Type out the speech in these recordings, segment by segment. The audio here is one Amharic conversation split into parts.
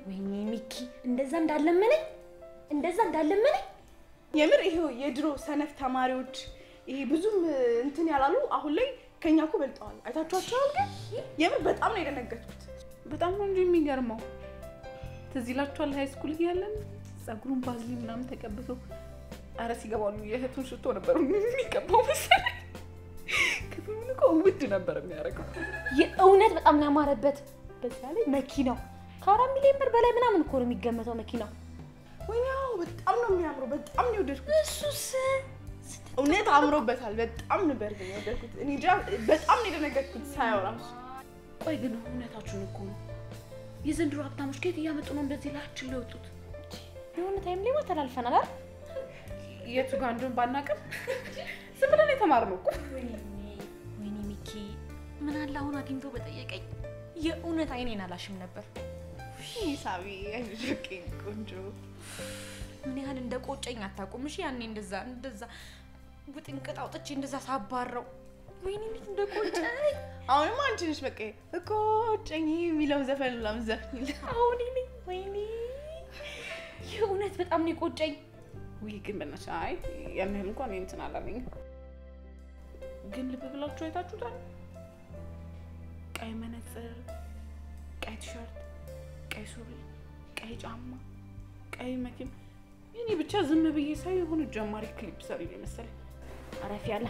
ወይኔ ሚኪ እንደዛ እንዳለመነኝ እንደዛ እንዳለመነኝ የምር ይሄው የድሮ ሰነፍ ተማሪዎች ይሄ ብዙም እንትን ያላሉ አሁን ላይ ከኛ እኮ በልጠዋል። አይታችኋቸዋል? ግን የምር በጣም ነው የደነገጥኩት። በጣም ነው እንጂ የሚገርመው። ትዝ ይላችኋል ሀይ ስኩል እያለን ጸጉሩን ባዝሊን ምናምን ተቀብቶ አረ ሲገባሉ የእህቱን ሽቶ ነበር የሚቀባው መሰለኝ። ክፍሉን እኮ ውድ ነበር የሚያደርገው። የእውነት በጣም ነው ያማረበት። በዛ ላይ መኪናው ከአራት ሚሊዮን ብር በላይ ምናምን እኮ ነው የሚገመተው መኪናው። ወይኔ አዎ፣ በጣም ነው የሚያምረው። በጣም ነው የወደድኩት። እሱስ እውነት አምሮበታል። በጣም ነበር ግን የወደድኩት። እኔ እንጃ በጣም ነው የደነገጥኩት ሳየው ራሱ። ቆይ ግን እውነታችሁን እኮ ነው። የዘንድሮ ሀብታሞች ከየት እያመጡ ነው እንደዚህ ላችን ለወጡት? የሆነ ታይም ላይ ተላልፈናል አይደል? የቱ ጋር እንደሆነ ባናውቅም ዝም ብለን የተማርነው እኮ። ወይኔ ሚኪ ምን አለ አሁን አግኝቶ በጠየቀኝ የእውነት አይኔን አላሽም ነበር። ሳቢ አይዞሽ ቆንጆ ምን ያህል እንደ ቆጨኝ አታውቁም። እሺ ያኔ እንደዛ እንደዛ ውጥንቅጥ አውጥቼ እንደዛ ሳባረው ወይኔ እንዴት እንደ ቆጨኝ። አሁንማ አንቺ ነሽ በቃ እኮ ጨኝ የሚለው ዘፈን ምናምን ዘፍኝ አሁን እኔ ወይኔ የእውነት በጣም ነው የቆጨኝ። ውይ ግን በእናትሽ አይ ያን ያህል እንኳን እኔ እንትን አላለኝም። ግን ልብ ብላችሁ አይታችሁታል? ቀይ መነጽር፣ ቀይ ቲሸርት፣ ቀይ ሱሪ፣ ቀይ ጫማ፣ ቀይ መኪና እኔ ብቻ ዝም ብዬ ሳይ የሆነ ጀማሪ ክሊፕ ሰሪ ነው መሰለኝ። አረፍ ያለ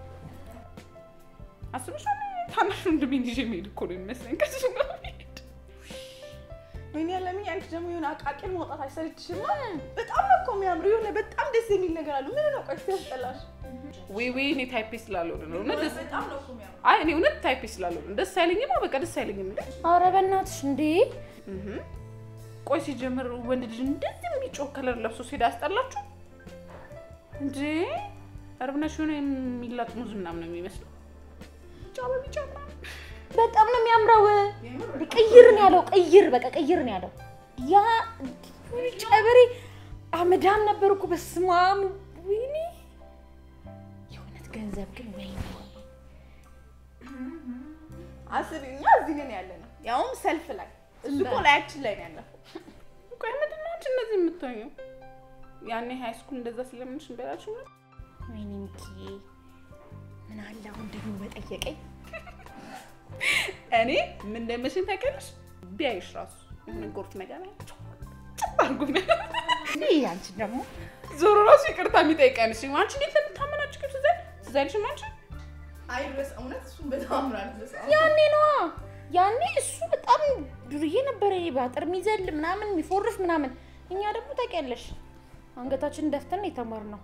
አስበሻል? ታናሽ ወንድሜን ይዤ የምሄድ እኮ ነው የሚመስለኝ ከሱ ጋር መሄድ። ወይኔ ያለምኝ አንቺ ደግሞ የሆነ አቃቂር መውጣት አይሰለችሽም? በጣም ነው እኮ የሚያምሩ የሆነ በጣም ደስ የሚል ነገር አሉ። ምን ነው ቆይ ያስጠላሽ? ወይ ወይ እኔ ታይፔ ስላልሆነ ነው እውነት ደስ በጣም ነው እኮ የሚያምሩ። አይ እኔ እውነት ታይፔ ስላልሆነ ደስ አይለኝም። በቃ ደስ አይለኝም እንዴ ኧረ በእናትሽ እንዴ! እህ ቆይ ሲጀምር ወንድ ልጅ እንደዚህ የሚጮህ ከለር ለብሶ ሲሄድ አያስጠላችሁ እንዴ? እርብነሽ የሆነ የሚላጥ ሙዝ ምናምን ነው የሚመስለው። ቢጫ በቢጫ ምናምን በጣም ነው የሚያምረው። ቅይር ነው ያለው፣ ቅይር በቃ ቅይር ነው ያለው። ያ ጨበሬ አመዳም ነበር እኮ በስመ አብ ወይኔ! የእውነት ገንዘብ ግን ወይኔ! አስቢ እኛ እዚህ ነን ያለ ነው ያውም ሰልፍ ላይ እሱ እኮ ላያችን ላይ ነው ያለው። ቆይ ምንድን ነው አንቺ እንደዚህ የምትሆኚው? ያኔ ሃይ ስኩል እንደዛ ስለምንሽ እንበላችሁ ነው ወይኔ ሚኪዬ ምን አለ አሁን ደግሞ በጠየቀኝ። እኔ ምን እንደመስለኝ ታውቂያለሽ? ቢያይሽ ራሱ የሆነ ጎርፍ ነገር ላይ ጭብ አድርጎ ይህ አንቺ ደግሞ ዞሮ ራሱ ይቅርታ የሚጠይቀንሽ አንቺ እንዴት ለምታመናጭ ቅርስ ዘ ትዛልሽም አንቺ አይ ድረስ እውነት እሱን በጣም አምራል ድረስ ያኔ ነዋ ያኔ እሱ በጣም ዱርዬ ነበረ። ይሄ በአጥር የሚዘል ምናምን የሚፎርፍ ምናምን፣ እኛ ደግሞ ታውቂያለሽ አንገታችንን ደፍተን የተማርነው።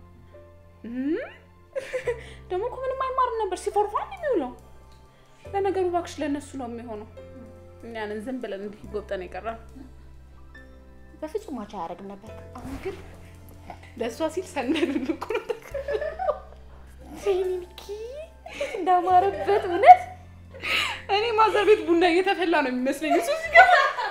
ደግሞ እኮ ምንም አይማርም ነበር ሲፎርፋ የሚውለው። ለነገሩ እባክሽ ለእነሱ ነው የሚሆነው። እኛንን ዝም ብለን እንዲህ ጎብጠን የቀረ በፍጹም ማቻ አያደርግም ነበር። አሁን ግን ለእሷ ሲል ሰነዱን እኮ ነው ወይኔ ሚኪ እንዴት እንዳማረበት እውነት እኔ ማዘር ቤት ቡና እየተፈላ ነው የሚመስለኝ እሱ ሲገባ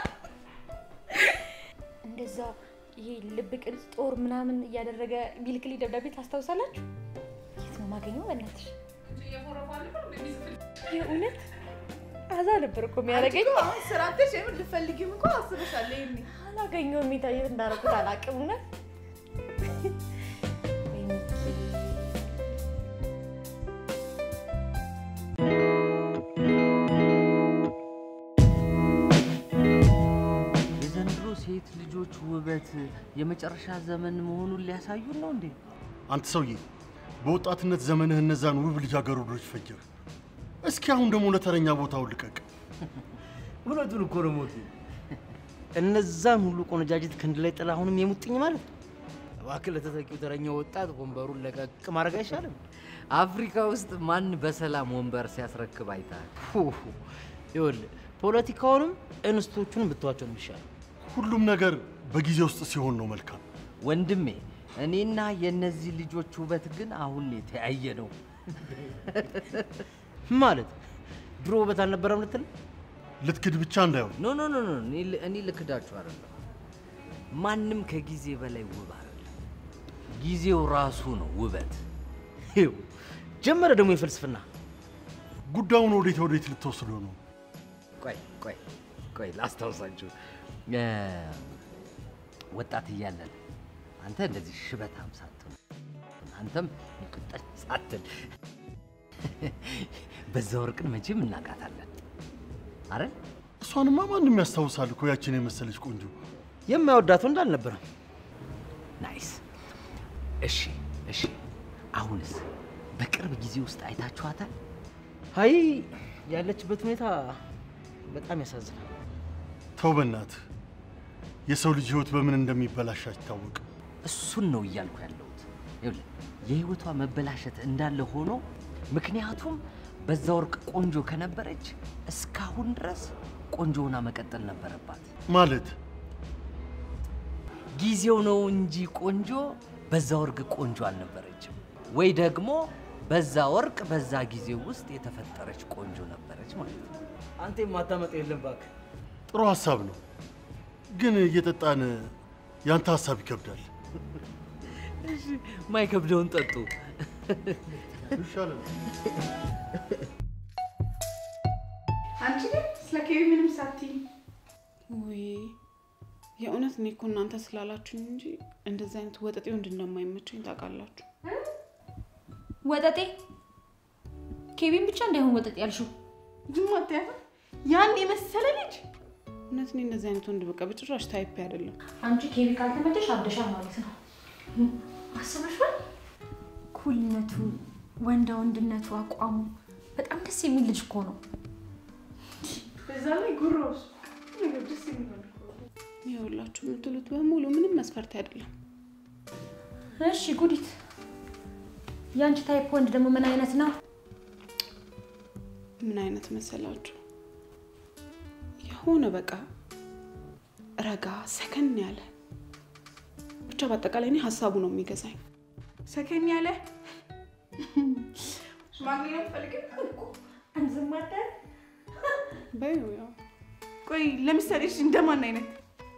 እንደዛ ይሄ ልብ ቅርጽ ጦር ምናምን እያደረገ ቢልክልኝ ደብዳቤ ታስታውሳላችሁ? የት ነው ማገኘው? በእናትሽ የእውነት አዛ ነበር እኮ የሚያደርገኝ። አሁን ስራተሽ የምን ልፈልጊም እኮ አስበሻል። ይሄኔ አላገኘሁም። የት እንዳደረኩት አላውቅም። እውነት ወይኔ ሚኪ የዘንድሮ ሴት ልጆች ውበት የመጨረሻ ዘመን መሆኑን ሊያሳዩን ነው እንዴ? አንተ ሰውዬ በወጣትነት ዘመንህ እነዛን ውብ ልጃገረዶች ፈጀህ። እስኪ አሁን ደግሞ ለተረኛ ቦታውን ልቀቅ። እውነቱን እኮ ነው ሞቲ። እነዛን ሁሉ ቆነጃጅት ክንድ ላይ ጥላ አሁንም የሙጥኝ ማለት ነው። እባክህ ለተተኪው ተረኛ ወጣት ወንበሩን ለቀቅ ማድረግ አይሻልም? አፍሪካ ውስጥ ማን በሰላም ወንበር ሲያስረክብ አይተሃል? ሁ፣ ይኸውልህ ፖለቲካውንም እንስቶቹንም ብትዋቸው ነው የሚሻለው። ሁሉም ነገር በጊዜ ውስጥ ሲሆን ነው መልካም። ወንድሜ እኔና የእነዚህ ልጆች ውበት ግን አሁን የተያየ ነው ማለት ድሮ ውበት አልነበረም ልትል ልትክድ ብቻ እንዳይሆን ኖ ኖ ኖ ኖ እኔ ል- እኔ ልክዳችሁ አይደለም። ማንም ከጊዜ በላይ ውብ አይደለም። ጊዜው ራሱ ነው ውበት። ይኸው ጀመረ ደግሞ የፍልስፍና ጉዳዩን ወዴት ወዴት ልትወስደው ነው? ቆይ ቆይ ቆይ ላስታውሳችሁ። እ፣ ወጣት እያለን አንተ እንደዚህ ሽበታም ሳትሆን አንተም ቁጥር ሳትል በዛ ወርቅን መቼም እናውቃታለን አይደል? እሷንማ ማንም ያስታውሳል እኮ ያችን የመሰለች ቆንጆ። የማይወዳት ወንድ አልነበረም። ናይስ። እሺ እሺ፣ አሁንስ በቅርብ ጊዜ ውስጥ አይታችኋታል? አይ ያለችበት ሁኔታ በጣም ያሳዝናል። ተው በእናትህ፣ የሰው ልጅ ህይወት በምን እንደሚበላሽ አይታወቅም። እሱን ነው እያልኩ ያለሁት። ይኸውልህ የህይወቷ መበላሸት እንዳለ ሆኖ ምክንያቱም በዛ ወርቅ ቆንጆ ከነበረች እስካሁን ድረስ ቆንጆ ሆና መቀጠል ነበረባት። ማለት ጊዜው ነው እንጂ ቆንጆ፣ በዛ ወርቅ ቆንጆ አልነበረችም። ወይ ደግሞ በዛ ወርቅ በዛ ጊዜ ውስጥ የተፈጠረች ቆንጆ ነበረች ማለት ነው። አንተ የማታመጣ የለም እባክህ። ጥሩ ሀሳብ ነው፣ ግን እየጠጣን ያንተ ሀሳብ ይከብዳል። ማይከብደውን ጠጡ። ይሻላል። አንቺ ግን ስለ ኬቢ ምንም ሳትይ ውይ የእውነት እኔ እኮ እናንተ ስላላችሁኝ እንጂ እንደዚህ አይነት ወጠጤ ወንድ እንደማይመቸኝ ታውቃላችሁ። ወጠጤ ኬቢን ብቻ እንዳይሆን ወጠጤ ያልሽው ዝም አትያት። ያን የመሰለ ልጅ እውነት እኔ እንደዚህ አይነት ወንድ በቃ በጭራሽ ታይፕ አይደለም። አንቺ ኬቢ ካልተመቸሽ አብደሻል ማለት ነው። አስበሽዋል? ኩልነቱ፣ ወንዳ ወንድነቱ፣ አቋሙ በጣም ደስ የሚል ልጅ እኮ ነው። በዛ ላይ ጉሮስ ነገር ደስ የሚል እኮ ነው። ይኸውላችሁ የምትሉት በሙሉ ምንም መስፈርት አይደለም። እሺ ጉዲት፣ የአንቺ ታይፕ ወንድ ደግሞ ምን አይነት ነው? ምን አይነት መሰላችሁ? የሆነ በቃ ረጋ ሰከን ያለ ብቻ በአጠቃላይ እኔ ሀሳቡ ነው የሚገዛኝ። ሰከን ያለ ሽማግሌ ነው የምትፈልጊው? አንዝማደር በይው ያው ቆይ ለምሳሌ እሺ፣ እንደማን አይነት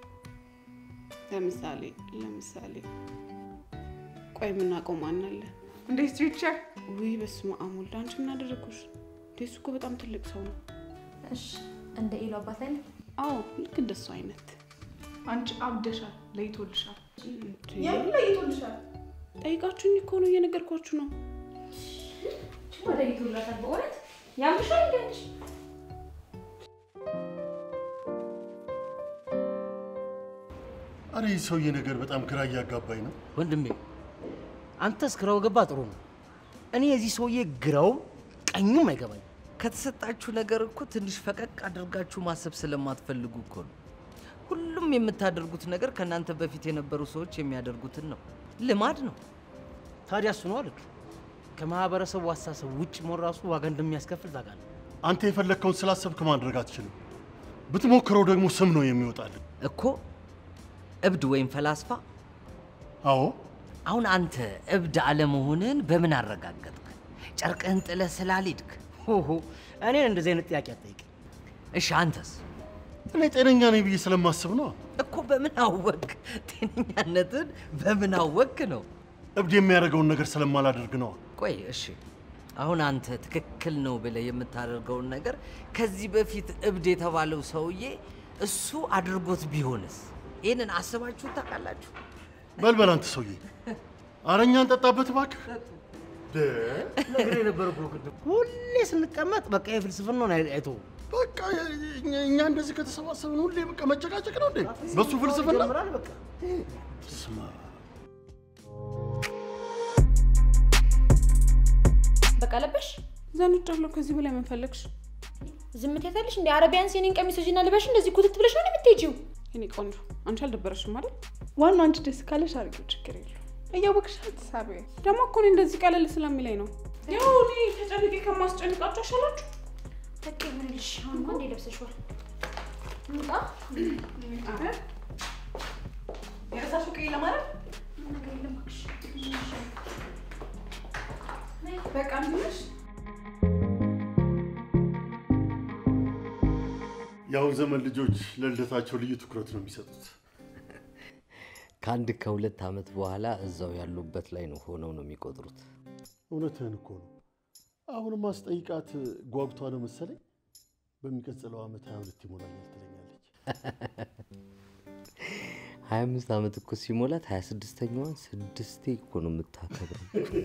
ለምሳሌ ለምሳሌ ቆይ የምናውቀው ማን አለ? እንደ ስትሪቸር ውይ በስመ አብ ወልድ፣ አንቺ ምን አደረግኩሽ? እንዴ እሱ እኮ በጣም ትልቅ ሰው ነው። እሺ፣ እንደ ኢሉ አባት አይነት አዎ ልክ እንደሱ አይነት አንቺ አብደሻል፣ ለይቶልሻል። እንዴ፣ የምን ለይቶልሻል? ጠይቃችሁኝ እኮ ነው እየነገርኳችሁ ነው። ወደ ይቱላታል። በእውነት ያምሻል እንዴ አንቺ? አረ ይህ ሰውዬ ነገር በጣም ግራ እያጋባኝ ነው። ወንድሜ አንተ እስክራው ገባ ጥሩ ነው። እኔ የዚህ ሰውዬ ግራውም ቀኙም አይገባኝ። ከተሰጣችሁ ነገር እኮ ትንሽ ፈቀቅ አድርጋችሁ ማሰብ ስለማትፈልጉ እኮ ነው። ሁሉም የምታደርጉት ነገር ከእናንተ በፊት የነበሩ ሰዎች የሚያደርጉትን ነው። ልማድ ነው። ታዲያ እሱ ነው አልክ። ከማህበረሰቡ አስተሳሰብ ውጭ መሆን ራሱ ዋጋ እንደሚያስከፍል ታውቃለህ። አንተ የፈለግከውን ስላሰብክ ማድረግ አትችልም። ብትሞክረው ደግሞ ስም ነው የሚወጣልን። እኮ እብድ ወይም ፈላስፋ አዎ አሁን አንተ እብድ አለመሆንህን በምን አረጋገጥክ? ጨርቅህን ጥለህ ስላልሄድክ? ሆሆ እኔን እንደዚህ አይነት ጥያቄ አትጠይቅ። እሺ አንተስ? እኔ ጤነኛ ነኝ ብዬ ስለማስብ ነው። እኮ በምን አወቅ? ጤነኛነትን በምን አወቅ ነው? እብድ የሚያደርገውን ነገር ስለማላደርግ ነው። ቆይ እሺ፣ አሁን አንተ ትክክል ነው ብለህ የምታደርገውን ነገር ከዚህ በፊት እብድ የተባለው ሰውዬ እሱ አድርጎት ቢሆንስ? ይህንን አስባችሁ ታውቃላችሁ? በልበል አንተ ሰውዬ፣ አረኛ እንጠጣበት እባክህ። ነገር የነበረ ቅድም ሁሌ ስንቀመጥ በቃ የፍልስፍናውን አይቶ በቃ እኛ እኛ እንደዚህ ከተሰባሰብን ሁሌ በቃ መጨቃጨቅ ነው እንዴ? በሱ ፍልስፍና ይጀምራል በቃ ስማ፣ በቃ ለበሽ ዘንጫለሁ። ከዚህ በላይ ምን ፈለግሽ? ዝምት ያታለሽ እንደ አረቢያን ሲኒን ቀሚስ ሂጂና ልበሽ። እንደዚህ ኩትት ብለሽ ነው የምትሄጂው። የኔ ቆንጆ አንቺ አልደበረሽም አይደል? ዋናው አንቺ ደስ ካለሽ አድርጊው፣ ችግር የለውም። እያወቅሽ አትሳቢ። ደግሞ እኮ እኔ እንደዚህ ቀለል ስለሚለኝ ነው። ያው እኔ ተጨንቄ ከማስጨንቃችሁ አሻላችሁ። በቃ ይሁንልሽ። አሁን እንኳን እንደ ለብሰሽዋል። እንጣ የረሳሽው ቀይ ለማለት ነገር የለም እባክሽ። በቃ ምንሽ የአሁን ዘመን ልጆች ለልደታቸው ልዩ ትኩረት ነው የሚሰጡት። ከአንድ ከሁለት ዓመት በኋላ እዛው ያሉበት ላይ ነው ሆነው ነው የሚቆጥሩት። እውነትህን እኮ ነው። አሁንም አስጠይቃት ጓጉቷ ነው መሰለኝ በሚቀጥለው ዓመት ሀያ ሁለት ይሞላኛል ትለኛለች። ሀያ አምስት ዓመት እኮ ሲሞላት ሀያ ስድስተኛዋን ስድስቴ እኮ ነው የምታከብረው።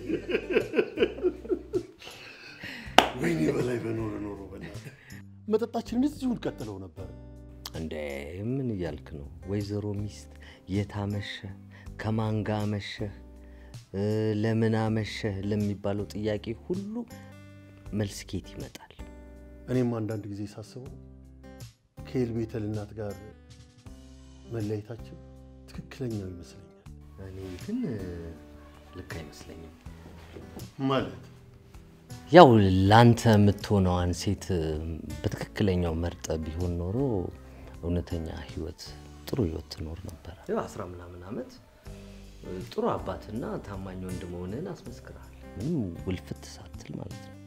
ወይኔ በላይ በኖረ ኖሮ በእናትህ መጠጣችንን እዚሁ እንቀጥለው ነበር። እንደ ምን እያልክ ነው? ወይዘሮ ሚስት የት አመሸህ፣ ከማን ጋር አመሸህ፣ እ፣ ለምን አመሸህ ለሚባለው ጥያቄ ሁሉ መልስ ኬት ይመጣል? እኔም አንዳንድ ጊዜ ሳስበው ከኤል ቤተል እናት ጋር መለያየታችን ትክክለኛው ይመስለኛል። እኔ ግን እ፣ ልክ አይመስለኝም። ማለት ያው ላንተ የምትሆነዋን ሴት እ፣ በትክክለኛው መርጠ ቢሆን ኖሮ እውነተኛ ህይወት ጥሩ ህይወት ትኖር ነበረ። ያው አስራ ምናምን ዓመት እ፣ ጥሩ አባትና ታማኝ ወንድ መሆንህን አስመስክረሃል። ምንም ውልፍት ሳትል ማለት ነው።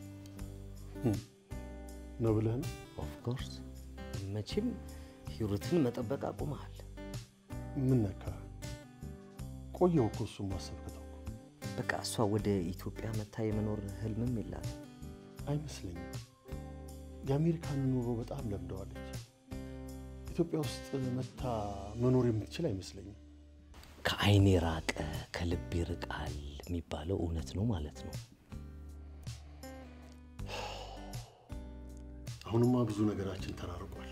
ነው ብለህ ነው? ኦፍኮርስ መቼም ሂሩትን መጠበቅ አቁመሃል። ምን ነካ? ቆየው እኮ እሱን ማሰብ ከተውኩ በቃ እሷ ወደ ኢትዮጵያ መታ የመኖር ህልምም የላትም። አይመስለኝም። የአሜሪካን ኑሮ በጣም ለምደዋለች። ኢትዮጵያ ውስጥ መታ መኖር የምትችል አይመስለኝም። ከአይን የራቀ ከልብ ይርቃል የሚባለው እውነት ነው ማለት ነው። አሁንማ ብዙ ነገራችን ተራርቋል።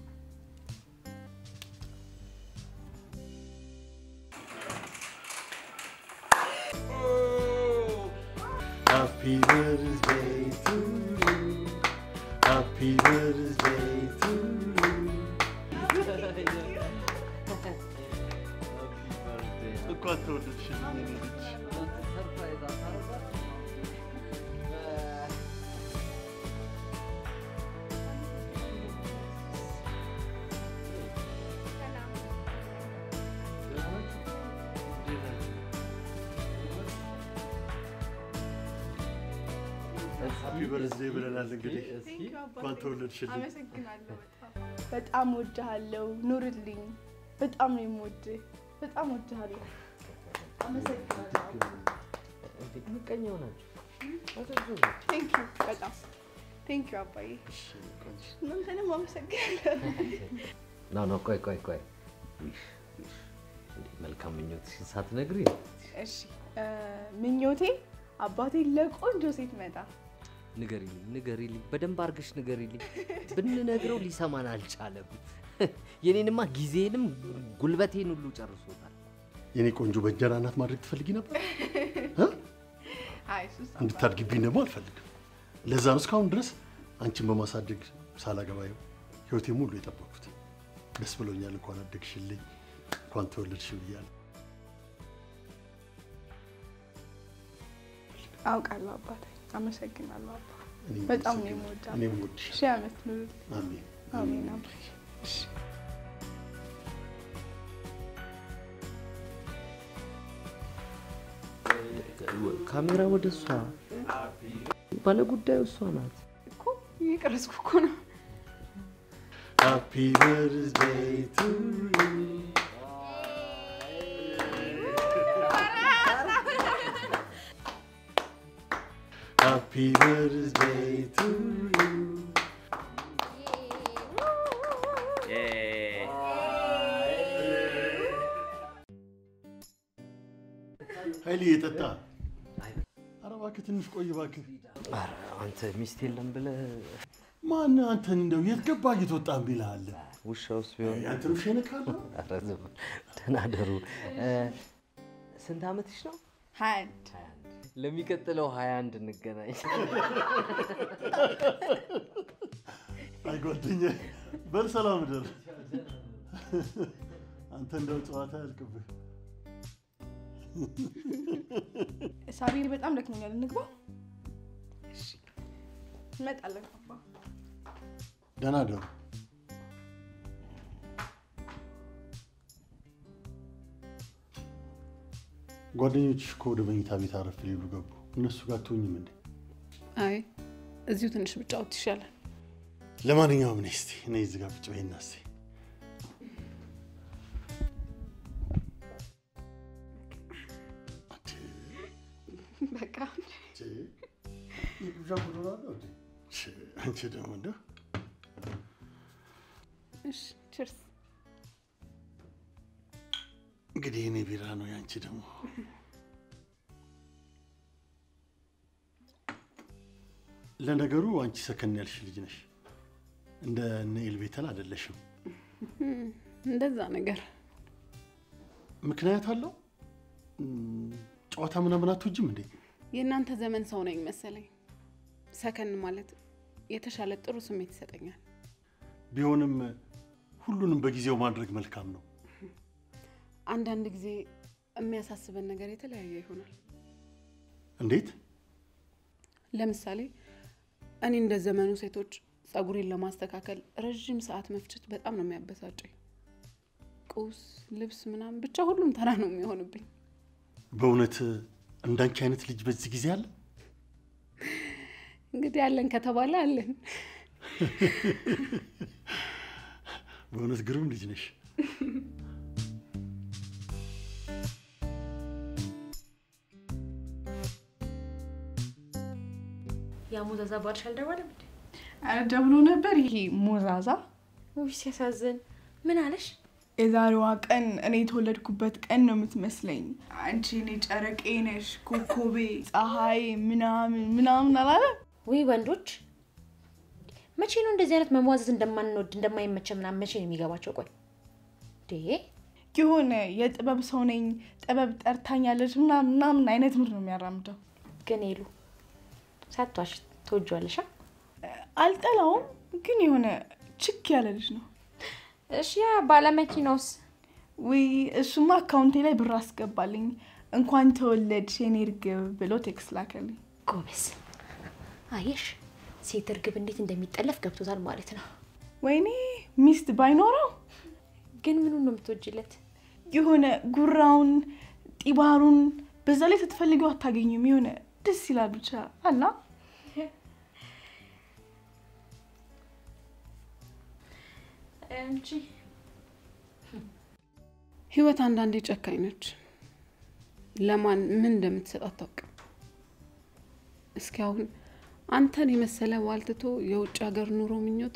Happy birthday to you. Happy birthday to you. እንኳን ተወለድሽልኝ የኔ ልጅ። ሃፒ በርዝዴይ ብለናል። እንግዲህ እንኳን ተወለድሽልኝ። አመሰግናለሁ። በጣም በጣም ወድሃለሁ። ኑርልኝ። በጣም ነው የምወድህ። በጣም ወድሃለሁ። አመሰግናለሁ። ምቀኛ ሆናችሁ ቴንክ ዩ በጣም ቴንክ ዩ አባዬ። እናንተንም አመሰግናለሁ። ኖ ኖ፣ ቆይ ቆይ ቆይ፣ ዊሽ ዊሽ፣ እንዴ መልካም ምኞትሽን ሳትነግሪ እሺ እ፣ ምኞቴ አባቴ ለቆንጆ ሴት መጣ። ንገሪልኝ፣ ንገሪልኝ፣ በደንብ አድርገሽ ንገሪልኝ። ብንነግረው ሊሰማን አልቻለም። የኔንማ ጊዜንም ጉልበቴን ሁሉ ጨርሶታል። የኔ ቆንጆ በእንጀራ እናት ማድረግ ትፈልጊ ነበር? አይ ሱስ እንድታድግብኝ ደግሞ አልፈልግም። ለዛ ነው እስካሁን ድረስ አንቺን በማሳደግ ሳላገባ ይኸው ህይወቴ ሙሉ የጠበኩት። ደስ ብሎኛል። እንኳን አደግሽልኝ፣ እንኳን ተወለድሽ ብያለሁ። አውቃለሁ አባቴ። አመሰግናለሁ አባ። እኔም በጣም ነው አመሰግናለሁ። የምወዳት። እኔም እወድሻለሁ። ሺህ ዓመት ኑርልኝ። አሜን። አሜን አባዬ። እሺ ካሜራ ወደ እሷ፣ ባለጉዳዩ እሷ ናት። እኮ እየቀረጽኩ እኮ ነው። ሃፒ በርዝዴይ ቱ ዩ ሃፒ በርዝዴይ ቱ ዩ ኃይሌ የጠጣ ኧረ እባክህ ትንሽ ቆይ እባክህ። ኧረ አንተ ሚስት የለም ብለህ ማን አንተን እንደው የት ገባ እየተወጣ ቢልሃል? ውሻ ውስጥ ቢሆን ያንተን ውሻ ይነካል? ኧረ ዝም በል። ደህና ደሩ። ስንት ዓመትሽ ነው? ሀያ አንድ ለሚቀጥለው ሀያ አንድ እንገናኝ። አይ ጓደኛዬ፣ በል ሰላም ደር። አንተ እንደው ጨዋታ ያልቅብህ። ሳቢር በጣም ደክሞኛል። እንግባ። እሺ እንመጣለን አባ። ደህና ደሩ። ጓደኞችሽ እኮ ወደ መኝታ ቤት አረፍ ሊሉ ገቡ። እነሱ ጋር አትሆኝም እንዴ? አይ እዚሁ ትንሽ ብጫወት ይሻላል። ለማንኛውም ነይ እስኪ ነይ እዚህ ጋር ቁጭ በይና እስኪ በቃ አንቺ ደግሞ እንደው እሺ ችርስ እንግዲህ እኔ ቢራ ነው ያንቺ ደግሞ ለነገሩ አንቺ ሰከን ያልሽ ልጅ ነሽ። እንደ እነ ኤልቤተን አይደለሽም። እንደዛ ነገር ምክንያት አለው። እም፣ ጨዋታ ምናምን አትወጂም እንዴ? የእናንተ ዘመን ሰው ነኝ መሰለኝ። ሰከን ማለት የተሻለ ጥሩ ስሜት ይሰጠኛል። ቢሆንም ሁሉንም በጊዜው ማድረግ መልካም ነው። አንዳንድ ጊዜ የሚያሳስበን ነገር የተለያየ ይሆናል። እንዴት? ለምሳሌ እኔ እንደ ዘመኑ ሴቶች ጸጉሬን ለማስተካከል ረዥም ሰዓት መፍጨት በጣም ነው የሚያበሳጨኝ። ቁስ፣ ልብስ ምናምን ብቻ ሁሉም ተራ ነው የሚሆንብኝ። በእውነት እንዳንቺ አይነት ልጅ በዚህ ጊዜ አለ? እንግዲህ አለን ከተባለ አለን። በእውነት ግሩም ልጅ ነሽ። ያ ሞዛዛ ባልሽ አልደወለም እንዴ? ኧረ ደውሎ ነበር። ይሄ ሞዛዛ ውይ ሲያሳዝን። ምን አለሽ? የዛሬዋ ቀን እኔ የተወለድኩበት ቀን ነው የምትመስለኝ። አንቺ እኔ ጨረቄ ነሽ፣ ኮኮቤ፣ ፀሐይ ምናምን ምናምን አላለ። ውይ ወንዶች መቼ ነው እንደዚህ አይነት መሟዘዝ እንደማንወድ እንደማይመቸ ምናምን መቼ ነው የሚገባቸው? ቆይ ዴ የሆነ የጥበብ ሰው ነኝ ጥበብ ጠርታኛለች ምናምን ምናምን አይነት ምር ነው የሚያራምደው። ግን ሄሉ ሳቷሽ ትወጂዋለሽ? አ? አልጠላውም፣ ግን የሆነ ችክ ያለ ልጅ ነው። እሺ ያ ባለመኪናውስ? ውይ እሱማ አካውንቴ ላይ ብር አስገባልኝ እንኳን ተወለድሽ የኔ እርግብ ብሎ ቴክስት ላከልኝ። ጎበዝ አየሽ፣ ሴት እርግብ እንዴት እንደሚጠለፍ ገብቶታል ማለት ነው። ወይኔ ሚስት ባይኖረው ግን ምኑን ነው የምትወጂለት? የሆነ ጉራውን ጢባሩን በዛ ላይ ስትፈልጊው አታገኙም። የሆነ ደስ ይላል ብቻ አላ እንጂ ህይወት አንዳንዴ ጨካኝ ነች። ለማን ምን እንደምትሰጥ አታውቅም። እስኪ አሁን አንተን የመሰለ ዋልትቶ የውጭ ሀገር ኑሮ ምኞት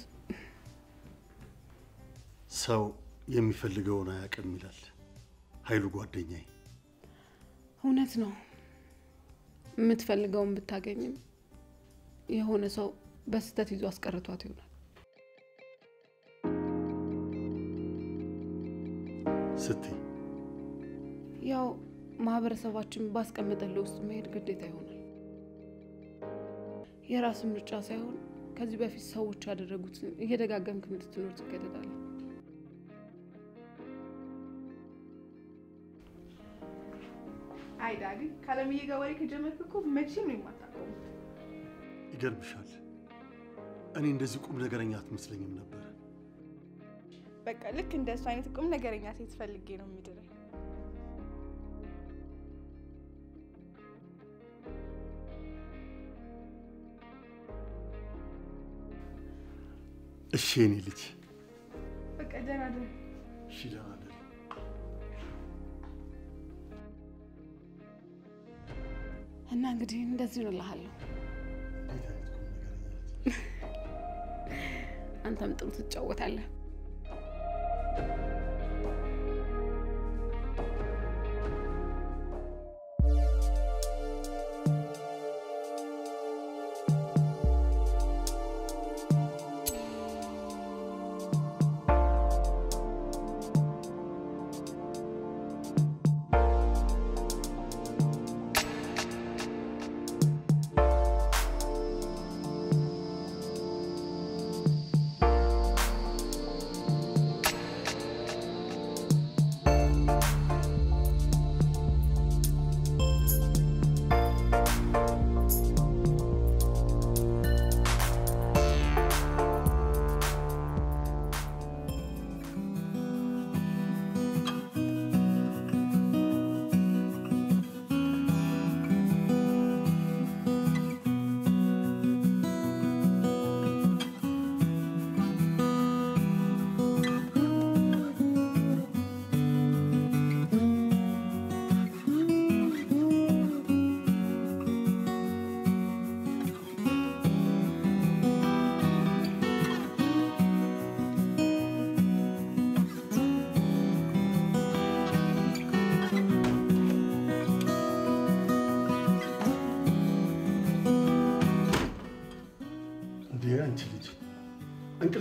ሰው የሚፈልገውን አያውቅም ይላል ኃይሉ ጓደኛዬ። እውነት ነው። የምትፈልገውን ብታገኝም የሆነ ሰው በስህተት ይዞ አስቀርቷት ይሆናል። ስትይ ያው ማህበረሰባችን ባስቀመጠልህ ውስጥ መሄድ ግዴታ ይሆናል። የራስን ምርጫ ሳይሆን ከዚህ በፊት ሰዎች ያደረጉትን እየደጋገምክ እንድትኖር ትገደዳለህ። አይ ዳዲ ካለምዬ ጋር ወሬ ከጀመርክ እኮ መቼም ነው የማታቆሙት። ይገርምሻል፣ እኔ እንደዚህ ቁም ነገረኛ አትመስለኝም ነበር። በቃ ልክ እንደ እሱ አይነት ቁም ነገረኛ ሴት ፈልጌ ነው የሚድረኝ። እሺ የኔ ልጅ፣ በቃ ደህና ደህና እሺ ደህና እደሪ። እና እንግዲህ እንደዚህ ነው እልሃለሁ። እንዴት አይነት ቁም ነገረኛ ናት። አንተም ጥሩ ትጫወታለህ።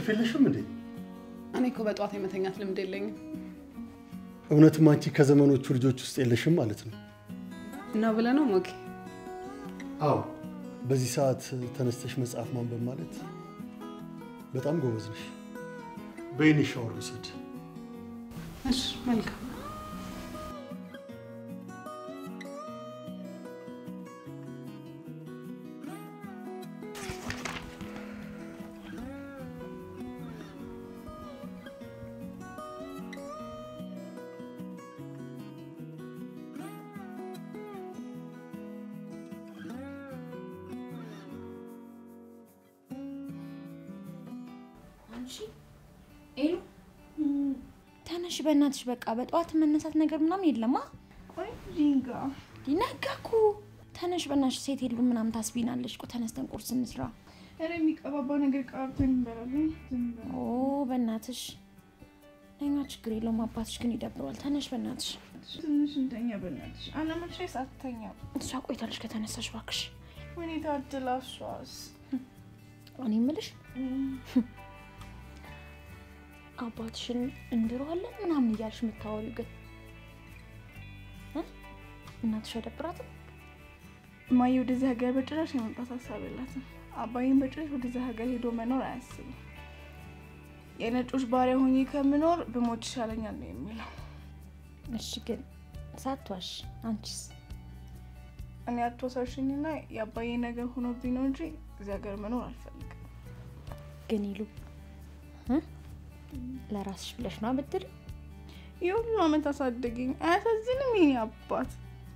እንቅልፍ የለሽም እንዴ? እኔ እኮ በጠዋት የመተኛት ልምድ የለኝም እውነትም አንቺ ከዘመኖቹ ልጆች ውስጥ የለሽም ማለት ነው። እና ብለህ ነው ሞኬ? አዎ፣ በዚህ ሰዓት ተነስተሽ መጽሐፍ ማንበብ ማለት በጣም ጎበዝ ነሽ። በይኔ ሻወር ውሰድ። እሺ መልካም። አንቺ ኤሉ ተነሽ በእናትሽ። በቃ በጠዋት መነሳት ነገር ምናምን የለማ። ቆይ ሪንጋ ነጋ እኮ ተነሽ በእናትሽ። ሴት የሉም ምናምን ታስቢናለሽ እኮ ተነስተን ቁርስ እንስራ። ኧረ የሚቀባባ ነገር ቀባብተን እንበላለን። ዝም በል። ኦ በእናትሽ ለኛ ችግር የለውም። አባትሽ ግን ይደብረዋል። ተነሽ በእናትሽ። ትንሽ እንተኛ በእናትሽ። አለመቼስ አትተኛም። እሷ ቆይታለሽ ከተነሳሽ እባክሽ። ወይኔ ታድላ እሷስ። እኔ የምልሽ አባትሽን እንድረዋለን ምናምን እያልሽ የምታወሪው ግን እ? እናትሽ አይደብራትም? እማዬ ወደዚህ ሀገር በጭራሽ የመምጣት ሀሳብ የላትም። አባዬን በጭራሽ ወደዚህ ሀገር ሄዶ መኖር አያስብም። የነጮች ባሪያ ሆኜ ከምኖር ብሞት ይሻለኛል ነው የሚለው። እሺ ግን ሳትዋሽ አንቺስ? እኔ አትወሳሽኝና የአባዬ ነገር ሆኖብኝ ነው እንጂ እዚህ ሀገር መኖር አልፈልግም። ግን ይሉ እ? ለራስሽ ብለሽ ነው ብትል የሁሉ አመት አሳደገኝ። አያሳዝንም? የኔ አባት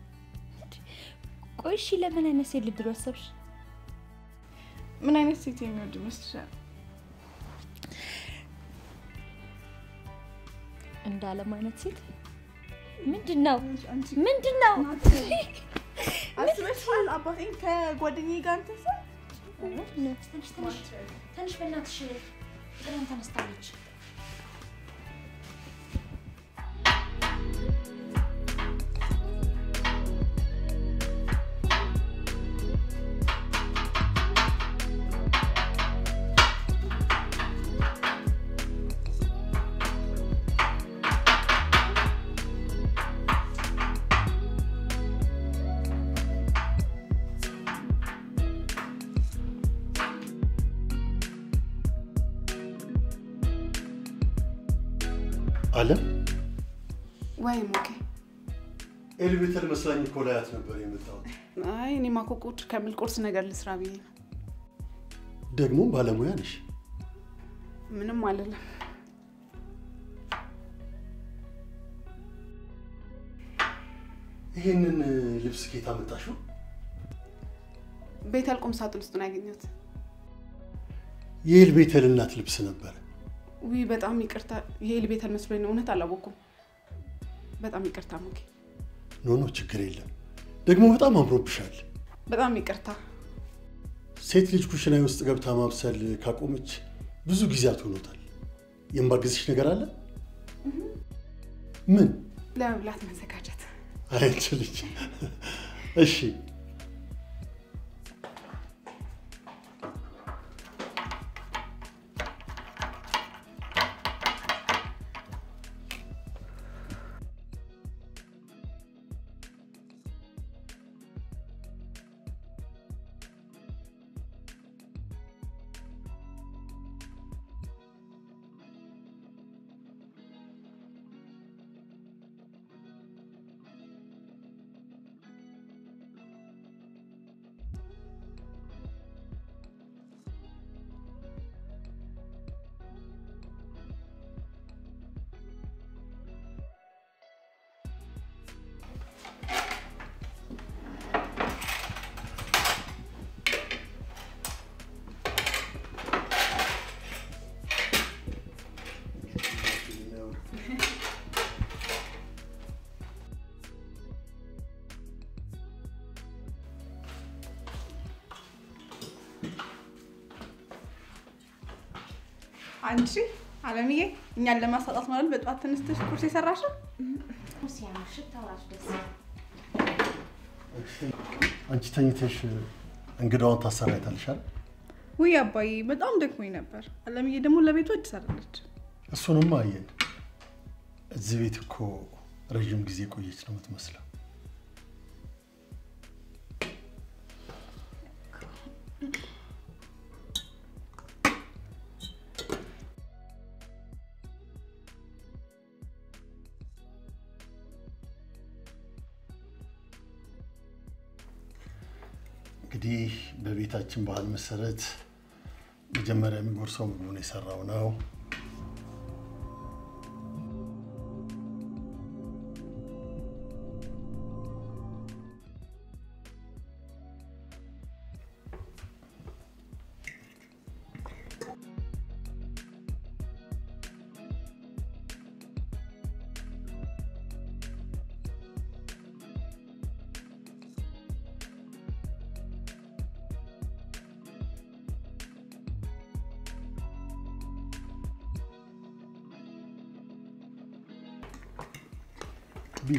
ቆይ እሺ ለምን አይነት ሴት ልድሮ አሰብሽ? ምን አይነት ሴት የሚወድ ይመስልሻል? እንደ አለም አይነት ሴት ምንድን ነው አንቺ ምንድን ነው? አስበሽዋል? አባቴን ከጓደኛዬ ጋር እንትን ስል ትንሽ ትንሽ ትንሽ በእናትሽ ጥለን ተነስታለች። አለም ወይ ሞኬ? ኤሌቬተር መስላኝ እኮ ላያት ነበር የመጣሁት። አይ እኔ ማኮቆች ከሚል ቁርስ ነገር ልስራ ብዬ ነው። ደግሞ ባለሙያ ነሽ። ምንም አልልም። ይሄንን ልብስ ኬት አመጣሽው? ቤተል ቁም ሳጥን ውስጥ ነው ያገኘሁት። የኤልቤተል እናት ልብስ ነበረ። ውይ በጣም ይቅርታ። ይሄ ቤተል መስሎኝ ነው። እውነት አላወኩም። በጣም ይቅርታ ሞኬ። ኖ ኖ፣ ችግር የለም። ደግሞ በጣም አምሮብሻል። በጣም ይቅርታ። ሴት ልጅ ኩሽና ውስጥ ገብታ ማብሰል ካቆመች ብዙ ጊዜያት ሆኖታል። የማግዝሽ ነገር አለ? ምን? ለመብላት መዘጋጀት። አንቺ ልጅ እሺ። አንቺ አለምዬ እኛን ለማሳጣት ማለት በጠዋት ተነስተሽ ቁርስ የሰራሽው ሲያምር ሽታው ራሱ ደስ አንቺ ተኝተሽ እንግዳውን ታሰራይታልሻል። ውይ አባዬ በጣም ደክሞኝ ነበር። አለምዬ ደግሞ ለቤቱ አዲስ አይደለች። እሱንም አየን። እዚህ ቤት እኮ ረዥም ጊዜ ቆየች ነው የምትመስለው። እንግዲህ በቤታችን ባህል መሰረት መጀመሪያ የሚጎርሰው ምግቡን የሰራው ነው። ቢል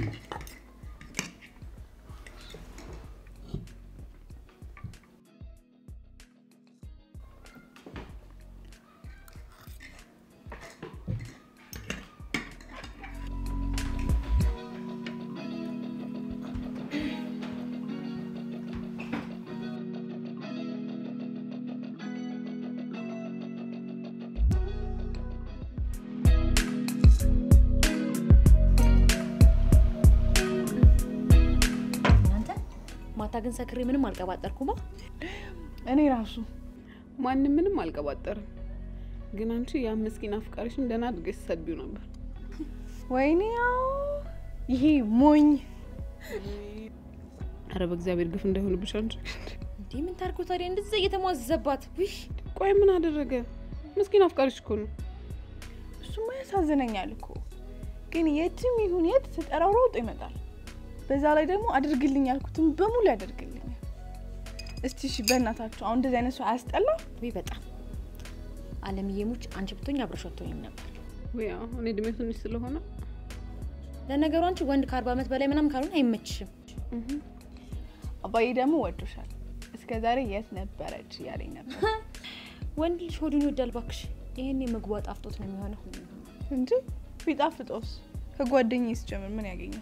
እናንተ ማታ ግን ሰክሬ ምንም አልቀባጠርኩማ። እኔ ራሱ ማንም ምንም አልቀባጠርም። ግን አንቺ ያ ምስኪን አፍቃሪሽን ደህና አድርገሽ ሰድቢው ነበር። ወይኔ ያው ይሄ ሞኝ አረ በእግዚአብሔር ግፍ እንዳይሆንብሽ አንቺ። እንዲህ ምን ታርጎ ታዲያ እንደዚህ እየተሟዘባት ውሽ ቆይ ምን አደረገ? ምስኪን አፍቃሪሽ እኮ ነው። እሱማ ያሳዝነኛል እኮ ግን የትም ይሁን የት ስጠራው ሮጦ ይመጣል። በዛ ላይ ደግሞ አድርግልኝ ያልኩትን በሙሉ ያደርግልኛል። እስቲ እሺ በእናታችሁ አሁን እንደዚህ አይነት ሰው አያስጠላም? ወይ በጣም አለምዬ ሙች አንቺ ብትሆኝ አብረሽ አትሆኝም ነበር። ወይ አዎ፣ እኔ እድሜ ትንሽ ስለሆነ ለነገሩ አንቺ ወንድ ከአርባ ዓመት በላይ ምናምን ካልሆነ አይመችሽም። አባዬ ደግሞ ወዶሻል። እስከ ዛሬ የት ነበረች እያለኝ ነበር ወንድ ልጅ ሆዱን ይወዳል ባክሽ። ይህን ምግቧ ጣፍጦት ነው የሚሆነው። እንጂ ቢጣፍጦስ ከጓደኛዬ ስጀምር ምን ያገኛል?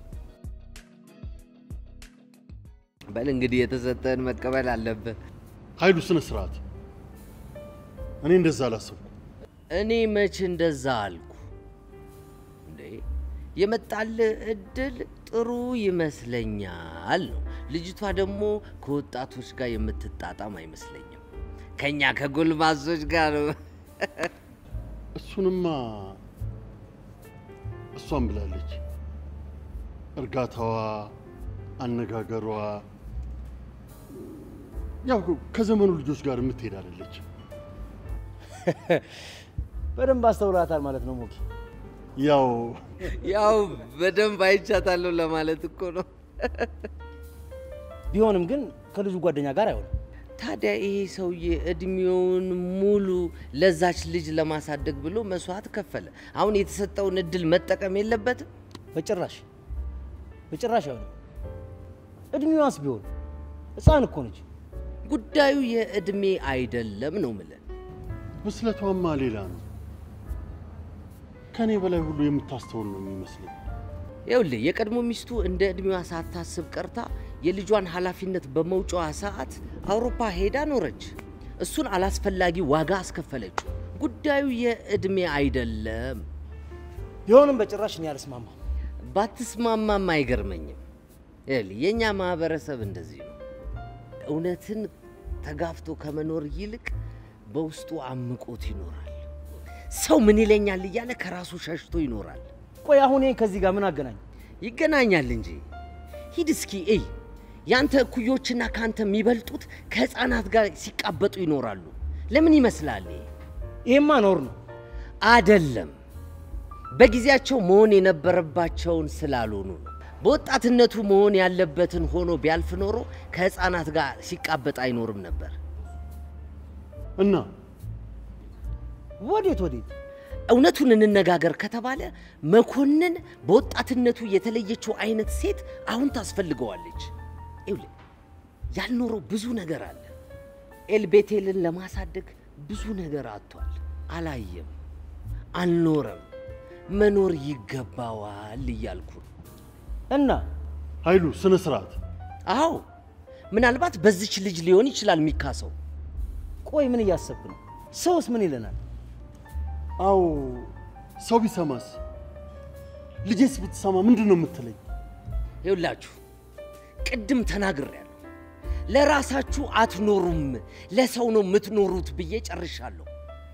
በል እንግዲህ የተሰጠህን መቀበል አለብህ። ኃይሉ ስነ ስርዓት። እኔ እንደዛ አላሰብኩም። እኔ መች እንደዛ አልኩ እንዴ? የመጣልህ እድል ጥሩ ይመስለኛል ነው። ልጅቷ ደግሞ ከወጣቶች ጋር የምትጣጣም አይመስለኝም። ከኛ ከጎልማሶች ጋር ነው። እሱንማ እሷም ብላለች። እርጋታዋ፣ አነጋገሯ ያው ከዘመኑ ልጆች ጋር የምትሄድ አይደለች። በደንብ አስተውላታል ማለት ነው ሞኪ። ያው ያው በደንብ አይቻታለሁ ለማለት እኮ ነው። ቢሆንም ግን ከልጁ ጓደኛ ጋር አይሆንም። ታዲያ ይሄ ሰውዬ እድሜውን ሙሉ ለዛች ልጅ ለማሳደግ ብሎ መስዋዕት ከፈለ። አሁን የተሰጠውን እድል መጠቀም የለበትም? በጭራሽ በጭራሽ አይሆንም። እድሜዋስ ቢሆን ሕፃን እኮ ነች። ጉዳዩ የእድሜ አይደለም ነው ምለን። ብስለቷማ ሌላ ነው። ከእኔ በላይ ሁሉ የምታስተውል ነው የሚመስለኝ። ይኸውልህ የቀድሞ ሚስቱ እንደ እድሜዋ ሳታስብ ቀርታ የልጇን ኃላፊነት በመውጫዋ ሰዓት አውሮፓ ሄዳ ኖረች። እሱን አላስፈላጊ ዋጋ አስከፈለችው። ጉዳዩ የእድሜ አይደለም። ቢሆንም በጭራሽ እኔ አልስማማም። ባትስማማም አይገርመኝም። ይኸውልህ የእኛ ማህበረሰብ እንደዚህ ነው። እውነትን ተጋፍቶ ከመኖር ይልቅ በውስጡ አምቆት ይኖራል። ሰው ምን ይለኛል እያለ ከራሱ ሸሽቶ ይኖራል። ቆይ አሁን ይሄን ከዚህ ጋር ምን አገናኝ? ይገናኛል እንጂ ሂድ እስኪ እይ። ያንተ እኩዮችና ከአንተ የሚበልጡት ከህፃናት ጋር ሲቃበጡ ይኖራሉ። ለምን ይመስላል? ይሄ? ይሄማ ኖር ነው። አደለም። በጊዜያቸው መሆን የነበረባቸውን ስላልሆኑ ነው። በወጣትነቱ መሆን ያለበትን ሆኖ ቢያልፍ ኖሮ ከህፃናት ጋር ሲቃበጥ አይኖርም ነበር። እና ወዴት ወዴት? እውነቱን እንነጋገር ከተባለ መኮንን በወጣትነቱ የተለየችው አይነት ሴት አሁን ታስፈልገዋለች። ይኸውልህ ያልኖረው ብዙ ነገር አለ። ኤልቤቴልን ለማሳደግ ብዙ ነገር አጥቷል። አላየም፣ አልኖረም። መኖር ይገባዋል እያልኩ ነው። እና ኃይሉ ስነ ስርዓት። አዎ ምናልባት በዚች ልጅ ሊሆን ይችላል የሚካሰው። ቆይ ምን እያሰብክ ነው? ሰውስ ምን ይለናል? አዎ ሰው ቢሰማስ? ልጄስ ብትሰማ ምንድን ነው የምትለኝ? ይውላችሁ ቅድም ተናግሬያለሁ። ለራሳችሁ አትኖሩም፣ ለሰው ነው የምትኖሩት ብዬ ጨርሻለሁ።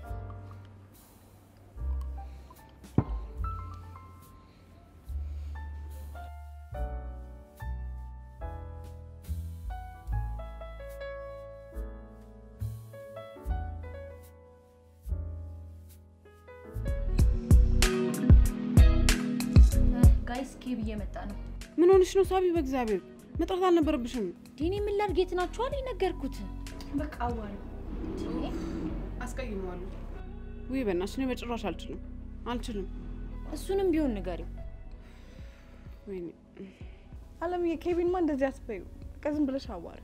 ጋይስ ኬብ እየመጣ ነው። ምን ሆንሽ ነው ሳቢ? በእግዚአብሔር መጥራት አልነበረብሽም። ዲኒ ምን ላድርግ? የት ናችሁ አለኝ ነገርኩት። በቃ አዋሪ አስቀይመዋለሁ። ውይ በእናትሽ እኔ በጭራሽ አልችልም አልችልም። እሱንም ቢሆን ንገሪው። ወይኔ አለምዬ፣ ኬቢንማ እንደዚህ አትበይው። በቃ ዝም ብለሽ አዋሪ።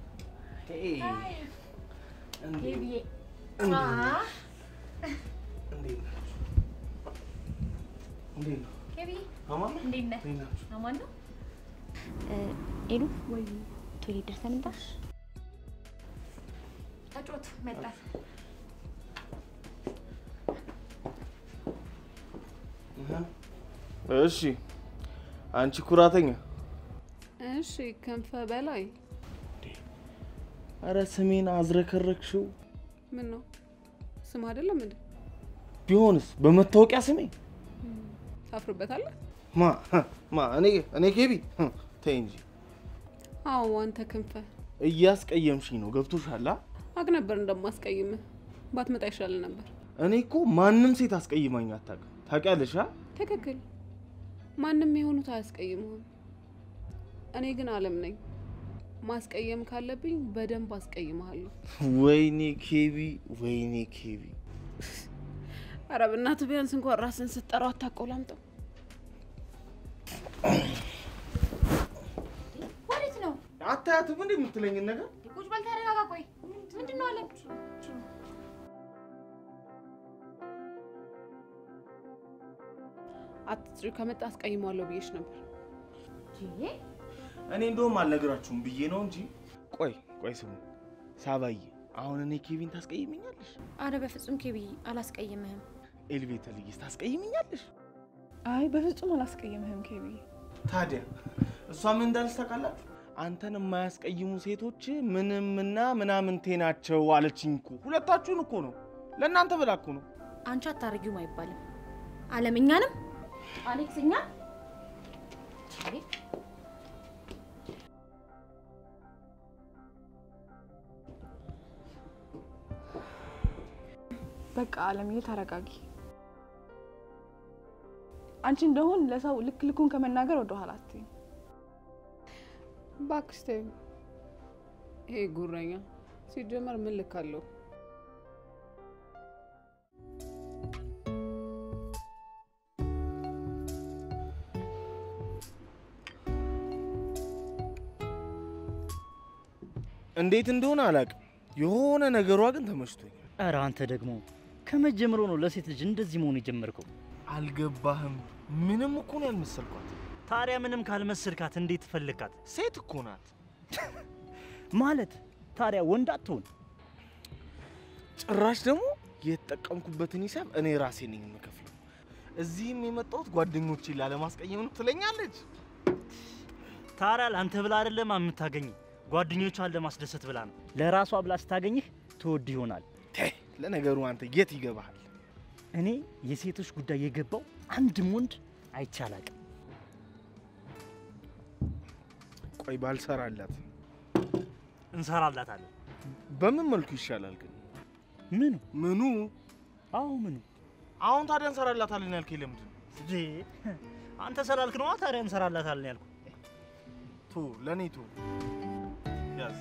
ኬብዬ ኬብዬ እንዴት ነህ? አማን ነው? ኤሉ ወይ ቶይሌት ደርሰን እንምጣ። ተጫወቱ መጣት እሺ አንቺ ኩራተኛ፣ እሺ ክንፈ በላይ አረ ስሜን አዝረከረክሽው። ምን ነው ስም አይደለም እንዴ? ቢሆንስ በመታወቂያ ስሜ ታፍርበታለህ? ማ ማ እኔ እኔ ኬቢ ተይ እንጂ አዎ አንተ ክንፈ እያስቀየምሽኝ ነው። ገብቶሻል? አ? አቅ ነበር እንደማስቀይምህ ባትመጣ ይሻል ነበር። እኔ እኮ ማንም ሴት አስቀይማኝ አታውቅም። ታውቂያለሽ? አ? ትክክል። ማንም የሆኑት አያስቀይሙህም። እኔ ግን አለም ነኝ። ማስቀየም ካለብኝ በደንብ አስቀይምሃለሁ። ወይኔ ኬቢ፣ ወይኔ ኬቢ። ኧረ በእናትህ ቢያንስ እንኳን ራስን ስትጠራው አታቆላምጠው። ወዴት ነው? አታያትም እንዴ የምትለኝን ነገር? ቁጭ በል ተረጋጋ። ቆይ ምንድን ነው አለ? አትጥሪ ከመጣ አስቀይመዋለሁ ብዬሽ ነበር። እኔ እንደውም አልነግራችሁም ብዬ ነው እንጂ። ቆይ ቆይ ስሙ ሳባዬ፣ አሁን እኔ ኬቪን ታስቀይምኛለሽ? አረ በፍጹም ኬቢ አላስቀይምህም። ኤልቤተ ልይስ ታስቀይምኛለሽ? አይ በፍጹም አላስቀይምህም ኬቢ። ታዲያ እሷ ምን እንዳለች ታውቃላችሁ? አንተን የማያስቀይሙ ሴቶች ምንምና ምናምንቴ ናቸው አለችኝ እኮ። ሁለታችሁን እኮ ነው፣ ለእናንተ ብላ እኮ ነው። አንቺ አታርጊውም አይባልም። አለም እኛንም አሌክስ እኛ በቃ አለምዬ ተረጋጊ። አንቺ እንደሆን ለሰው ልክ ልኩን ከመናገር ወደ ኋላ አትይም። እባክሽ ተይው። ይሄ ጉረኛ ሲጀመር ምን ልክ አለው? እንዴት እንደሆነ አላውቅም፣ የሆነ ነገሯ ግን ተመችቶኛል። ኧረ አንተ ደግሞ ከመጀመሩ ነው ለሴት ልጅ እንደዚህ መሆን የጀመርከው? አልገባህም? ምንም እኮ ነው ያልመሰልኳት። ታዲያ ምንም ካልመሰልካት እንዴት ፈለግካት? ሴት እኮ ናት። ማለት ታዲያ ወንድ አትሆን? ጭራሽ ደግሞ የተጠቀምኩበትን ሂሳብ እኔ ራሴ ነኝ የምከፍለው። እዚህም የመጣሁት ጓደኞቼን ላለማስቀየም ነው ትለኛለች። ታዲያ ለአንተ ብላ አይደለም የምታገኝ ጓደኞቿን ለማስደሰት ብላ ነው። ለራሷ ብላ ስታገኝህ ትወድ ይሆናል። ተይ፣ ለነገሩ አንተ የት ይገባሃል? እኔ የሴቶች ጉዳይ የገባው አንድም ወንድ አይቻላቅም። ቆይ ባልሰራላት እንሰራላታለን። በምን መልኩ ይሻላል ግን? ምኑ ምኑ? አዎ ምኑ አሁን ታዲያ እንሰራላታለን ያልከኝ ለምንድን ነው? እንዴ? አንተ ስላልክ ነዋ። ታዲያ እንሰራላታለን ያልኩ። ቶ ለእኔ ቶ ያዝ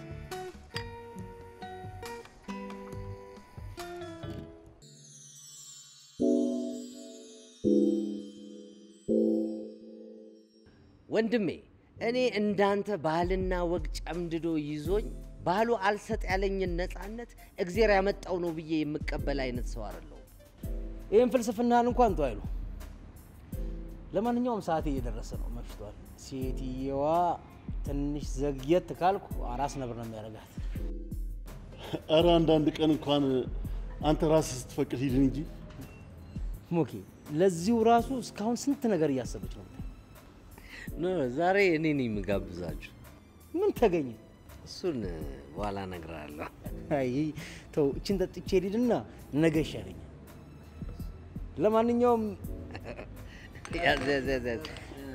ወንድሜ እኔ እንዳንተ ባህልና ወግ ጨምድዶ ይዞኝ ባሉ አልሰጥ ያለኝን ነፃነት እግዜር ያመጣው ነው ብዬ የምቀበል አይነት ሰው አይደለሁም። ይህን ፍልስፍናህን እንኳን ተው አይሉ። ለማንኛውም ሰዓት እየደረሰ ነው፣ መሽቷል። ሴትየዋ ትንሽ ዘግየት ካልኩ አራስ ነብር ነው የሚያደርጋት። ኧረ አንዳንድ ቀን እንኳን አንተ ራስህ ስትፈቅድ ሂድን እንጂ ሞኬ ለዚሁ ራሱ እስካሁን ስንት ነገር እያሰበች ነው። ኖ ዛሬ እኔ ነኝ የምጋብዛችሁ። ምን ተገኘ? እሱን በኋላ እነግርሃለሁ። አይ ተው፣ እችን ጠጥቼ ሄድና ነገ ይሻለኛል። ለማንኛውም ያዝ ያዝ ያዝ ያዝ።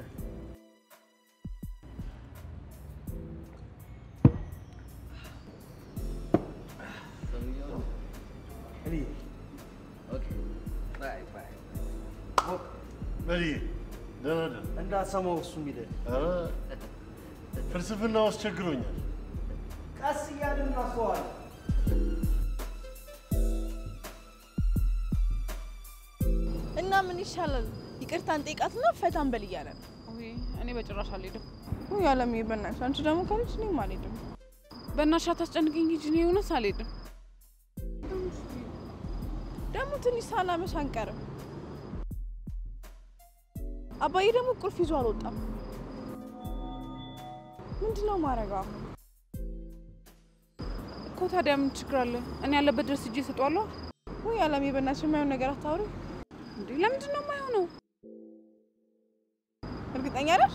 በል ደህና ደህና። እንዳሰማው እሱ የሚልህ ኧረ ፍልስፍናው አስቸግሮኛል። ቀስ እያልን እናስተዋለን። እና ምን ይሻላል? ይቅርታን ጠይቃትና ፈታን በል እያለ ነው። ውይ እኔ በጭራሽ አልሄድም። ውይ አለምዬ በእናትሽ አንቺ ደግሞ ካለች እኔም አልሄድም። በእናትሽ አታስጨንቅኝ ሂጂ። እኔ እውነት አልሄድም። ደግሞ ትንሽ ሳናመሽ አንቀርም። አባዬ ደግሞ ቁልፍ ይዞ አልወጣም። ምንድን ነው ማድረገው አሁን? እኮ ታዲያ ምን ችግር አለ? እኔ ያለበት ድረስ እጄ እሰጠዋለሁ። ውይ አለምዬ በእናትሽ የማይሆን ነገር አታውሪ። እንዴ ለምንድን ነው የማይሆነው? እርግጠኛ ነሽ?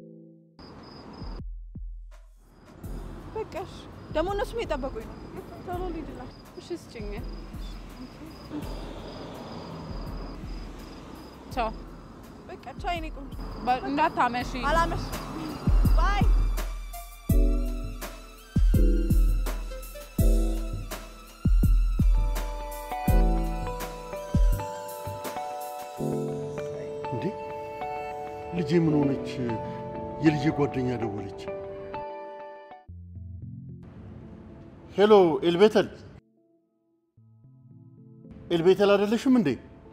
በቃሽ። ደግሞ እነሱም የጠበቁኝ ነው። ቶሎ ልሂድላቸው። እሺ ስጭኝ። ቻው። በቃ ቻው የኔ ቆንጆ። በ- እንዳታመሺ። አላመሽ ባይ እንዴ ልጄ ምን ሆነች? የልጄ ጓደኛ ደወለች። ሄሎ ኤልቤተል፣ ኤልቤተል አይደለሽም እንዴ?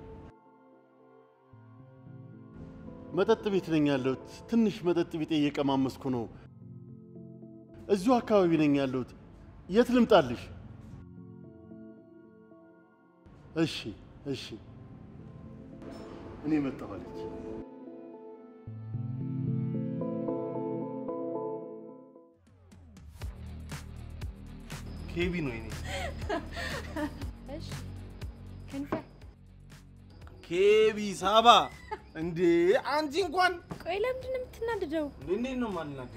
መጠጥ ቤት ነኝ ያለሁት። ትንሽ መጠጥ ቤት እየቀማመስኩ ነው። እዚሁ አካባቢ ነኝ ያለሁት። የት ልምጣልሽ? እሺ እሺ፣ እኔ መጣሁ አለች። ኬቢ ነው የኔ እሺ ክንፈ ኬቢ ሳባ። እንዴ አንቺ እንኳን ቆይ ለምንድን ነው የምትናደደው? እንዴት ነው ማልናት?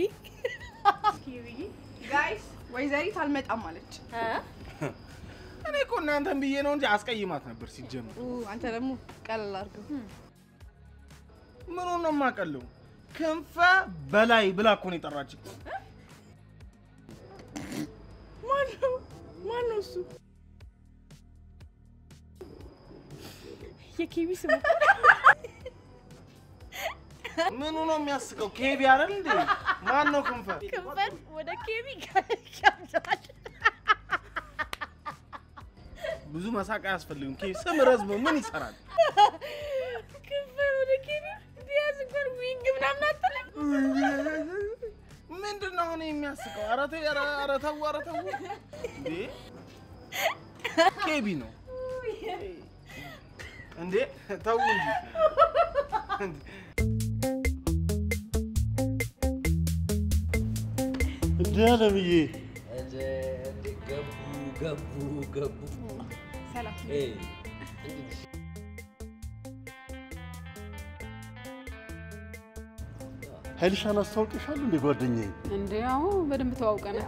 ጋይስ ወይዘሪት አልመጣም አለች። እኔ እኮ እናንተን ብዬ ነው እንጂ አስቀይማት ነበር ሲጀምር። ኡ፣ አንተ ደግሞ ቀለል አድርገው። ምኑ ነው የማቀለው? ክንፈ በላይ ብላ እኮ ነው የጠራችኝ። ማነው ማነው እሱ? የኬቢ ስም ምኑ ነው የሚያስቀው? ኬቢ አይደል እንዴ? ማን ነው ክንፈ? ክንፈን ወደ ኬቢ ጋብዛል። ብዙ መሳቅ አያስፈልግም። ኬቢ ስም ረዝሞ ምን ይሰራል? ክንፈን ወደ ኬቢ ቢያዝ እንኳን ዊንግ ምናምን አትልም። ምንድን ነው አሁን የሚያስቀው? ኧረ ተይ፣ ኧረ ኧረ ተው፣ ኧረ ተው። እንዴ ኬቢ ነው እንዴ? ተው እንጂ እንዴ አለምዬ፣ ገቡ ገቡ ገቡ። ሰላም ኤ፣ ኃይልሻን አስታውቅሻለሁ እንዴ ጓደኛዬ? እንዴ አዎ በደንብ ተዋውቀናል።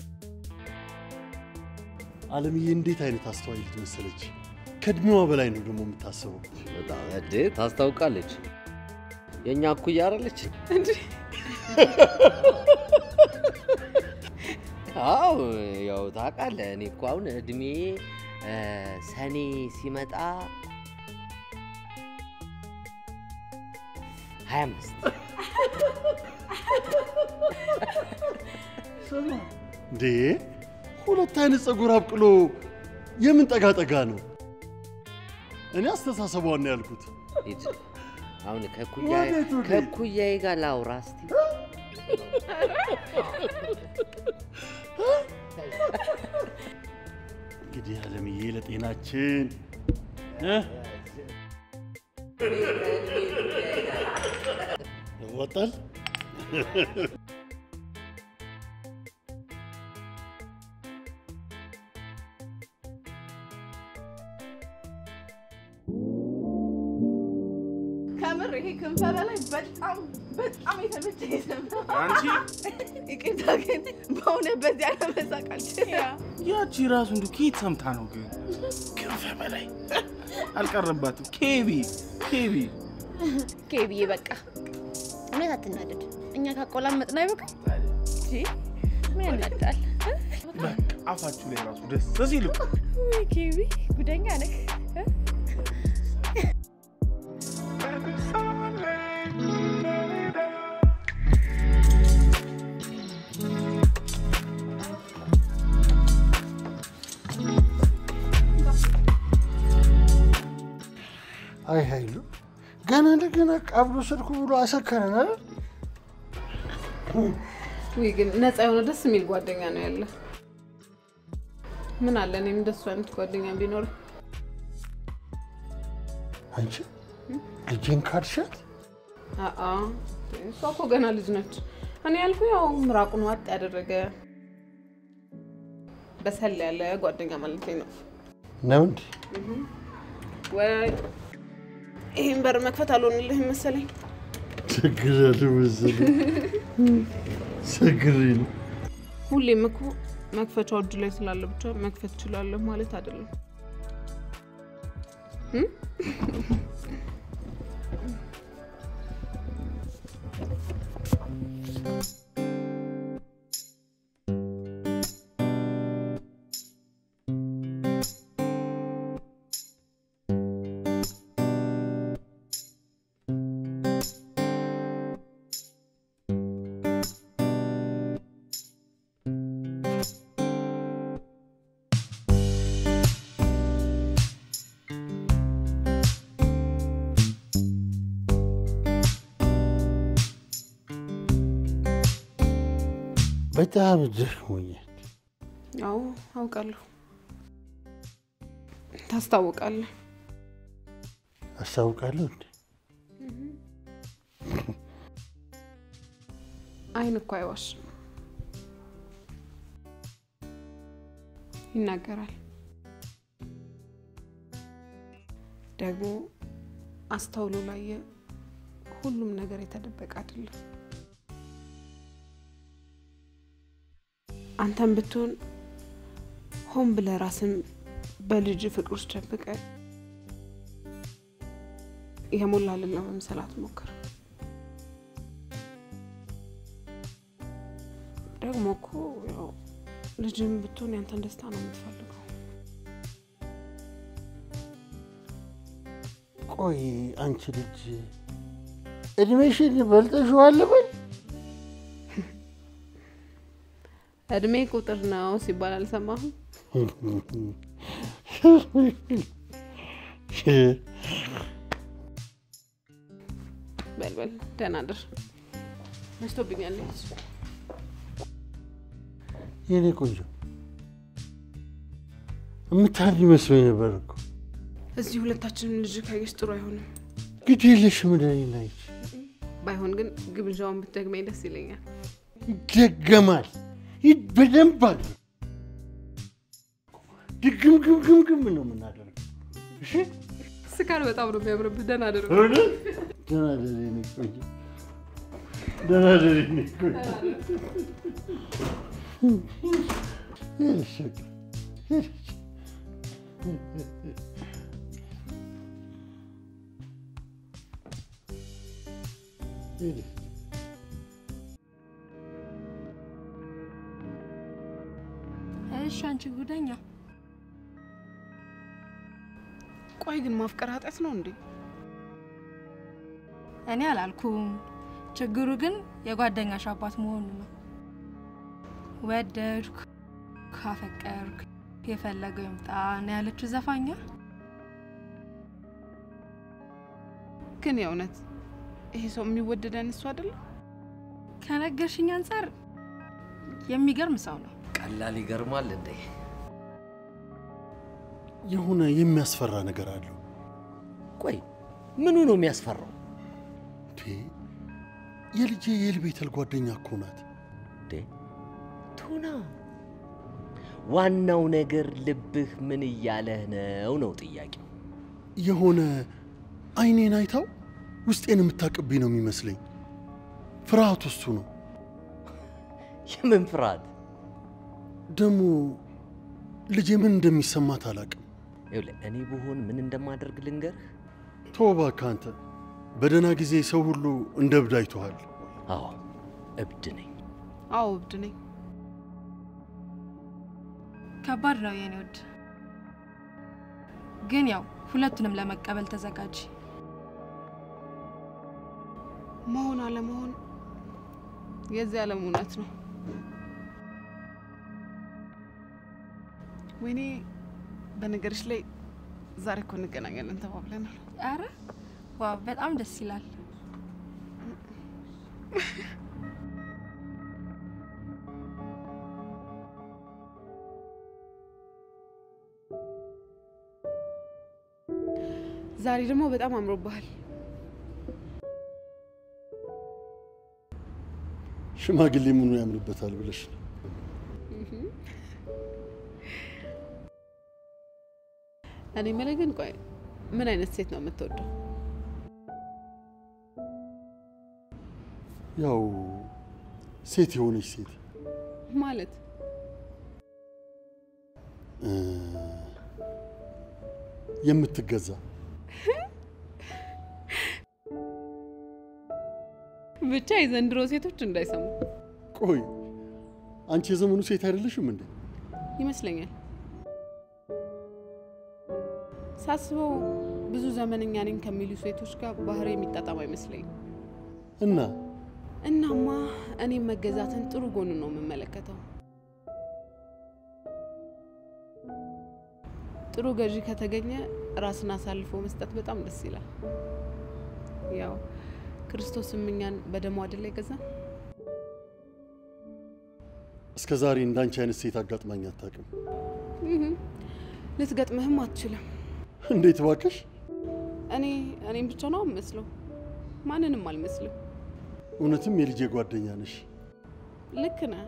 አለምዬ እንዴት አይነት አስተዋይ ልጅ መሰለች። ከእድሜዋ በላይ ነው ደግሞ የምታስበው። በጣም እድ ታስታውቃለች። የእኛ እኩያ አይደለች? አዎ ያው ታውቃለህ፣ እኔ እኮ አሁን እድሜ እ፣ ሰኔ ሲመጣ ሀያ አምስት እንዴ ሁለት አይነት ፀጉር አብቅሎ የምን ጠጋ ጠጋ ነው? እኔ አስተሳሰቧን ነው ያልኩት። ሂድ። አሁን ከኩያዬ ወዴት ወዴት? ከኩያዬ ጋር ላውራ እስቲ። እንግዲህ አለምዬ ለጤናችን እ? ያዋጣል። ከምር ይሄ ክንፈ በላይ በጣም በጣም የተመቸኝ ስም ነው። አንቺ ይቅርታ ግን በእውነት በዚህ አለመሳቅ አልችልም። ያቺ ራሱ እንዱ ከየት ሰምታ ነው ግን? ክንፈ በላይ አልቀረባትም። ኬቢ ኬቢ ኬብዬ በቃ እውነት አትናደድ። እኛ ካቆላመጥን አይበቃም? እንጂ ምን ያናዳል? በቃ አፋችሁ ላይ ራሱ ደስ ሲሉ ወይ ኬቢ ጉደኛ ነህ። አይ ኃይሉ ገና ለገና ቀብሎ ስልኩ ብሎ አሰከረን አይደል? ውይ ግን ነፃ የሆነ ደስ የሚል ጓደኛ ነው ያለ። ምን አለ እኔም እንደሱ አይነት ጓደኛ ቢኖር። አንቺ ልጄን ካድሻት አአ እሷ እኮ ገና ልጅ ነች። እኔ ያልኩ ያው ምራቁን ዋጥ ያደረገ በሰል ያለ ጓደኛ ማለት ነው። ነው እንዴ? ወይ ይህን በር መክፈት አልሆንልህም መሰለኝ። ችግር ያለ መሰለኝ ችግር ነው። ሁሌም እኮ መክፈቻው እጁ ላይ ስላለ ብቻ መክፈት እችላለሁ ማለት አይደለም። እም? በጣም ደክሞኛል። ያው አውቃለሁ፣ ታስታውቃለህ። አስታውቃለሁ እንዴ? አይን እኮ አይዋሽም፣ ይናገራል። ደግሞ አስተውሎ ላየ ሁሉም ነገር የተደበቀ አይደለም። አንተም ብትሆን ሆን ብለህ ራስን በልጅ ፍቅር ውስጥ ደብቀህ የሞላልን ለመምሰል አትሞክር። ደግሞ እኮ ያው ልጅም ብትሆን ያንተን ደስታ ነው የምትፈልገው። ቆይ አንቺ ልጅ እድሜሽን በልጠሽዋል በል እድሜ ቁጥር ነው ሲባል አልሰማህም? በልበል ደህና ድር። መሽቶብኛል። የኔ ቆንጆ የምታድሪ መስሎኝ ነበር እኮ። እዚህ ሁለታችንም ልጅ ካየሽ ጥሩ አይሆንም። ግድ የለሽም እንደኔና ይች ባይሆን ግን ግብዣውን ብትደግመኝ ደስ ይለኛል። ይደገማል። ይህ በደንብ አለ። ድግም ግም ግም ግም ነው የምናደርገው። እሺ ስካር በጣም ነው የሚያምርብህ። ደህና ድር። እውነት? ደህና ደሪ የኔ ቆንጆ፣ ደህና ደሪ የኔ ቆንጆ። ሄደሽ በቃ ሄደሽ። ሄደሽ እሺ አንቺ ጉደኛ ቆይ ግን ማፍቀር ኃጢአት ነው እንዴ? እኔ አላልኩም። ችግሩ ግን የጓደኛሽ አባት መሆኑ ነው። ወደድኩ ካፈቀርኩ የፈለገው ይምጣ ነው ያለችው ዘፋኛ። ግን የእውነት ይሄ ሰው የሚወደደን እሱ አይደለም? ከነገርሽኝ አንጻር የሚገርም ሰው ነው። ቀላል ይገርማል እንዴ? የሆነ የሚያስፈራ ነገር አለው። ቆይ ምኑ ነው የሚያስፈራው? እንዴ የልጄ የኤልቤተል ጓደኛ እኮ ናት። እንዴ ቱና፣ ዋናው ነገር ልብህ ምን እያለህ ነው ነው ጥያቄው። የሆነ አይኔን አይታው ውስጤን የምታቅብኝ ነው የሚመስለኝ። ፍርሃቱ እሱ ነው። የምን ፍርሃት? ደግሞ ልጄ ምን እንደሚሰማት አላቅም። ይኸውልህ እኔ ብሆን ምን እንደማደርግ ልንገርህ። ተው እባክህ አንተ። በደህና ጊዜ ሰው ሁሉ እንደ እብድ አይቶሃል። አዎ እብድ ነኝ። አዎ እብድ ነኝ። ከባድ ነው የኔ ውድ፣ ግን ያው ሁለቱንም ለመቀበል ተዘጋጅ። መሆን አለመሆን የዚህ ዓለም እውነት ነው። ወይኔ በነገርሽ ላይ ዛሬ እኮ እንገናኛለን ተባብለናል። አረ ዋው፣ በጣም ደስ ይላል። ዛሬ ደግሞ በጣም አምሮብሃል። ሽማግሌ ምኑ ያምንበታል ብለሽ ነው? እኔ የምልህ ግን ቆይ ምን አይነት ሴት ነው የምትወደው? ያው ሴት የሆነች ሴት ማለት እ፣ የምትገዛ ብቻ የዘንድሮ ሴቶች እንዳይሰሙ ቆይ አንቺ የዘመኑ ሴት አይደለሽም እንዴ? ይመስለኛል። ሳስበው ብዙ ዘመነኛ ነኝ ከሚሉ ሴቶች ጋር ባህሪ የሚጣጣም አይመስለኝም። እና እናማ እኔም መገዛትን ጥሩ ጎኑ ነው የምመለከተው። ጥሩ ገዢ ከተገኘ ራስን አሳልፎ መስጠት በጣም ደስ ይላል። ያው ክርስቶስም እኛን በደሙ አይደል የገዛን? እስከ ዛሬ እንዳንቺ አይነት ሴት አጋጥማኝ አታውቅም። እህ፣ ልትገጥምህም አትችልም። እንዴት እባክሽ? እኔ እኔም ብቻ ነው የምመስለው፣ ማንንም አልመስልም። እውነትም የልጄ ጓደኛ ነሽ። ልክ ነህ።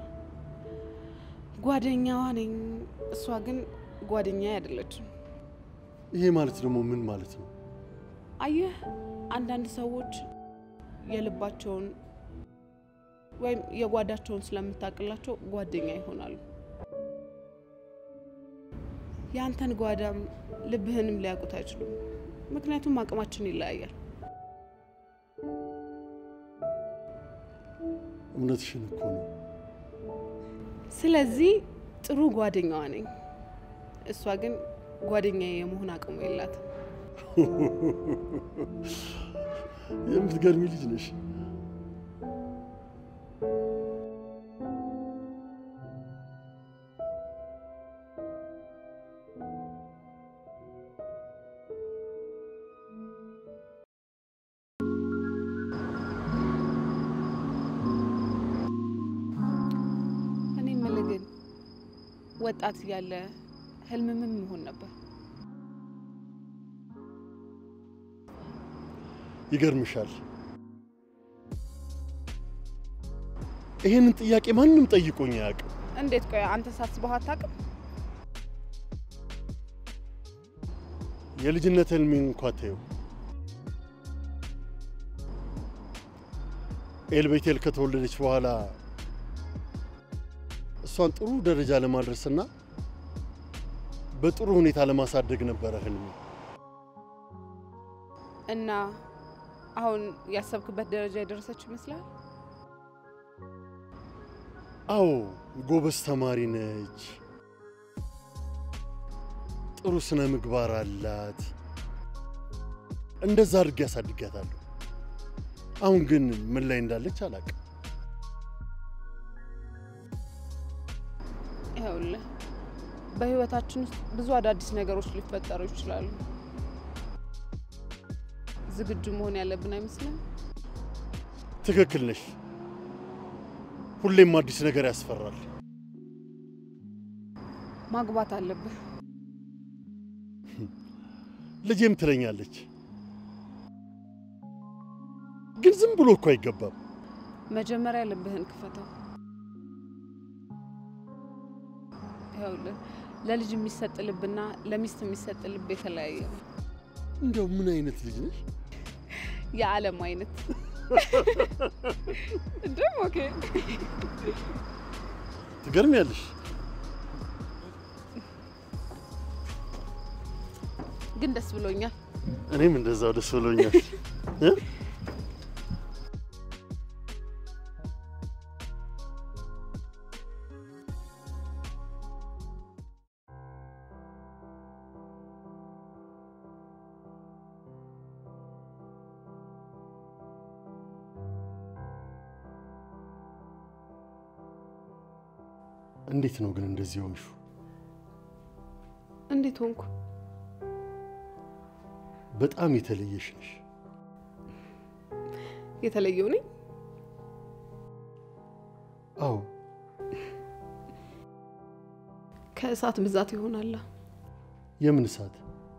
ጓደኛዋ ነኝ፣ እሷ ግን ጓደኛ አይደለችም። ይሄ ማለት ደግሞ ምን ማለት ነው? አየህ፣ አንዳንድ ሰዎች የልባቸውን ወይም የጓዳቸውን ስለምታውቅላቸው ጓደኛ ይሆናሉ። የአንተን ጓዳም ልብህንም ሊያውቁት አይችሉም። ምክንያቱም አቅማችን ይለያያል። እውነትሽን እኮ ነው። ስለዚህ ጥሩ ጓደኛዋ ነኝ፣ እሷ ግን ጓደኛ የመሆን አቅሙ የላትም። የምትገርሚ ልጅ ነሽ። እኔ የምልህ ግን ወጣት እያለ ህልም ምን መሆን ነበር? ይገርምሻል፣ ይህንን ጥያቄ ማንም ጠይቆኝ አያውቅም። እንዴት? ቆይ አንተ ሳስበው አታውቅም? የልጅነት ህልሜን እንኳ ተይው። ኤልቤቴል ከተወለደች በኋላ እሷን ጥሩ ደረጃ ለማድረስና በጥሩ ሁኔታ ለማሳደግ ነበረ ህልሜ። እና አሁን ያሰብክበት ደረጃ የደረሰች ይመስላል? አዎ ጎበዝ ተማሪ ነች፣ ጥሩ ስነ ምግባር አላት። እንደዛ አድርጌ ያሳድጋታለሁ። አሁን ግን ምን ላይ እንዳለች አላውቅም። ይኸውልህ በህይወታችን ውስጥ ብዙ አዳዲስ ነገሮች ሊፈጠሩ ይችላሉ። ዝግጁ መሆን ያለብን አይመስልም? ትክክል ነሽ። ሁሌም አዲስ ነገር ያስፈራል። ማግባት አለብህ። ልጄም ትለኛለች፣ ግን ዝም ብሎ እኮ አይገባም። መጀመሪያ ልብህን ክፈተው። ይኸውልህ ለልጅ የሚሰጥ ልብና ለሚስት የሚሰጥ ልብ የተለያየ ነው። እንዲያው ምን አይነት ልጅ ነሽ? የዓለም አይነት ደግሞ ኦኬ ትገርሚያለሽ። ግን ደስ ብሎኛል። እኔም እንደዛው ደስ ብሎኛል። እ? እንዴት ነው ግን እንደዚህ ሆንሹ? እንዴት ሆንኩ? በጣም የተለየሽ ነሽ። የተለየው ነኝ? አዎ ከእሳት ብዛት ይሆናላ። የምን እሳት?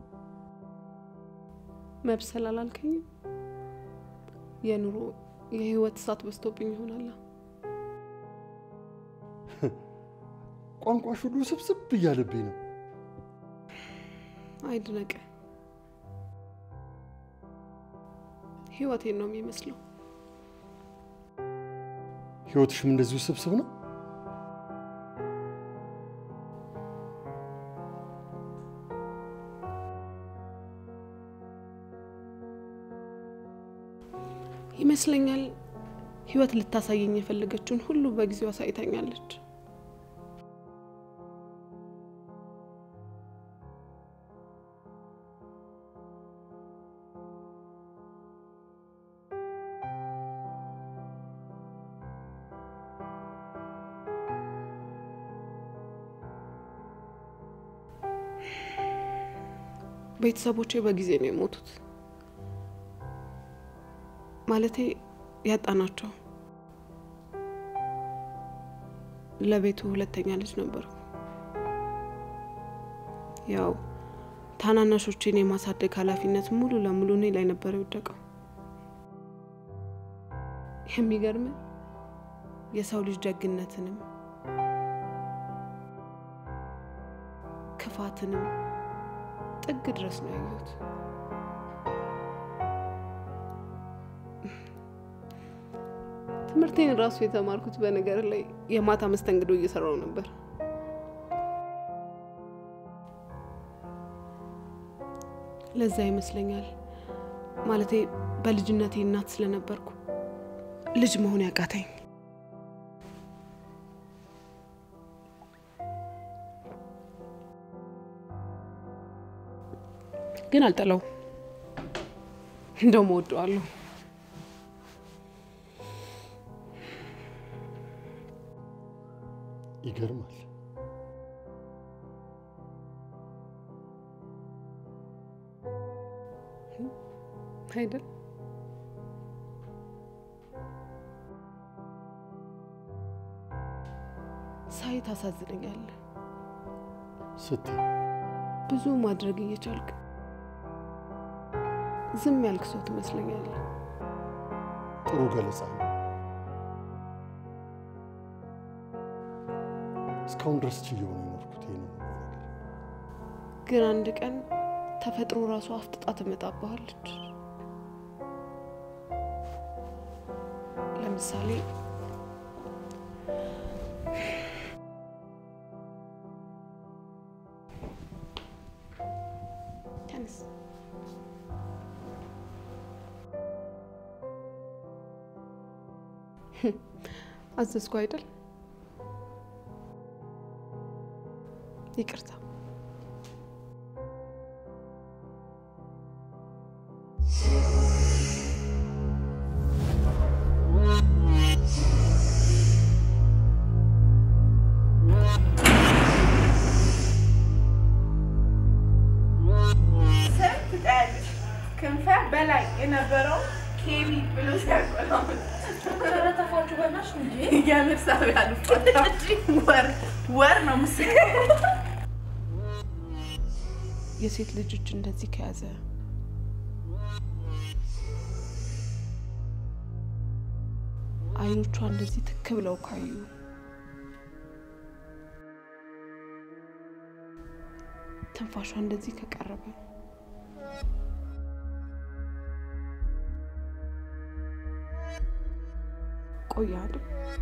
መብሰል አላልከኝም? የኑሮ የህይወት እሳት በዝቶብኝ ይሆናላ። ቋንቋሽ ሁሉ ስብስብ እያለብኝ ነው። አይድነቅ። ህይወቴን ነው የሚመስለው። ህይወትሽም እንደዚሁ ስብስብ ነው። ይመስለኛል ህይወት ልታሳየኝ የፈለገችውን ሁሉ በጊዜው አሳይታኛለች። ቤተሰቦቼ በጊዜ ነው የሞቱት። ማለቴ ያጣናቸው። ለቤቱ ሁለተኛ ልጅ ነበርኩ። ያው ታናናሾቼን የማሳደግ ኃላፊነት ሙሉ ለሙሉ እኔ ላይ ነበር የወደቀው። የሚገርም የሰው ልጅ ደግነትንም ክፋትንም ጥግ ድረስ ነው ያየሁት። ትምህርቴን ራሱ የተማርኩት በነገር ላይ የማታ መስተንግዶ እየሰራው ነበር። ለዛ ይመስለኛል ማለቴ በልጅነቴ እናት ስለነበርኩ ልጅ መሆን ያቃተኝ። ግን አልጠላው፣ እንደውም እወደዋለሁ። ይገርማል። አይደል? ሳይ ታሳዝነኛለህ። ስትይ ብዙ ማድረግ እየቻልክ ዝም ያልክ ሰው ትመስለኛለህ። ጥሩ ገለጻ ነው። እስካሁን ድረስ ችዬው ነው የኖርኩት ይሄንን ሁሉ ነገር። ግን አንድ ቀን ተፈጥሮ ራሱ አፍጥጣ ትመጣብሃለች። ለምሳሌ ተነስ። አዘዝኩ አይደል? ይቅርታ። ስንት ቀን ክንፈ በላይ የነበረው ኬቢ ብሎ ሲያቆላምጥ ኧረ ተፋችሁ በእናትሽ የምር ሳቢ አልፋታ ወር ወር ነው ምስል የሴት ልጆች እንደዚህ ከያዘ አይኖቿ እንደዚህ ትክ ብለው ካዩ ትንፋሿ እንደዚህ ከቀረበ ቆያል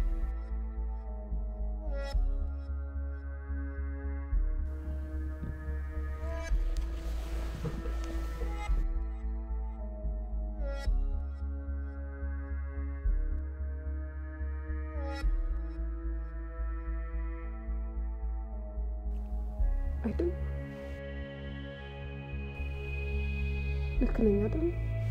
አይደል? ልክ ነኝ አይደል?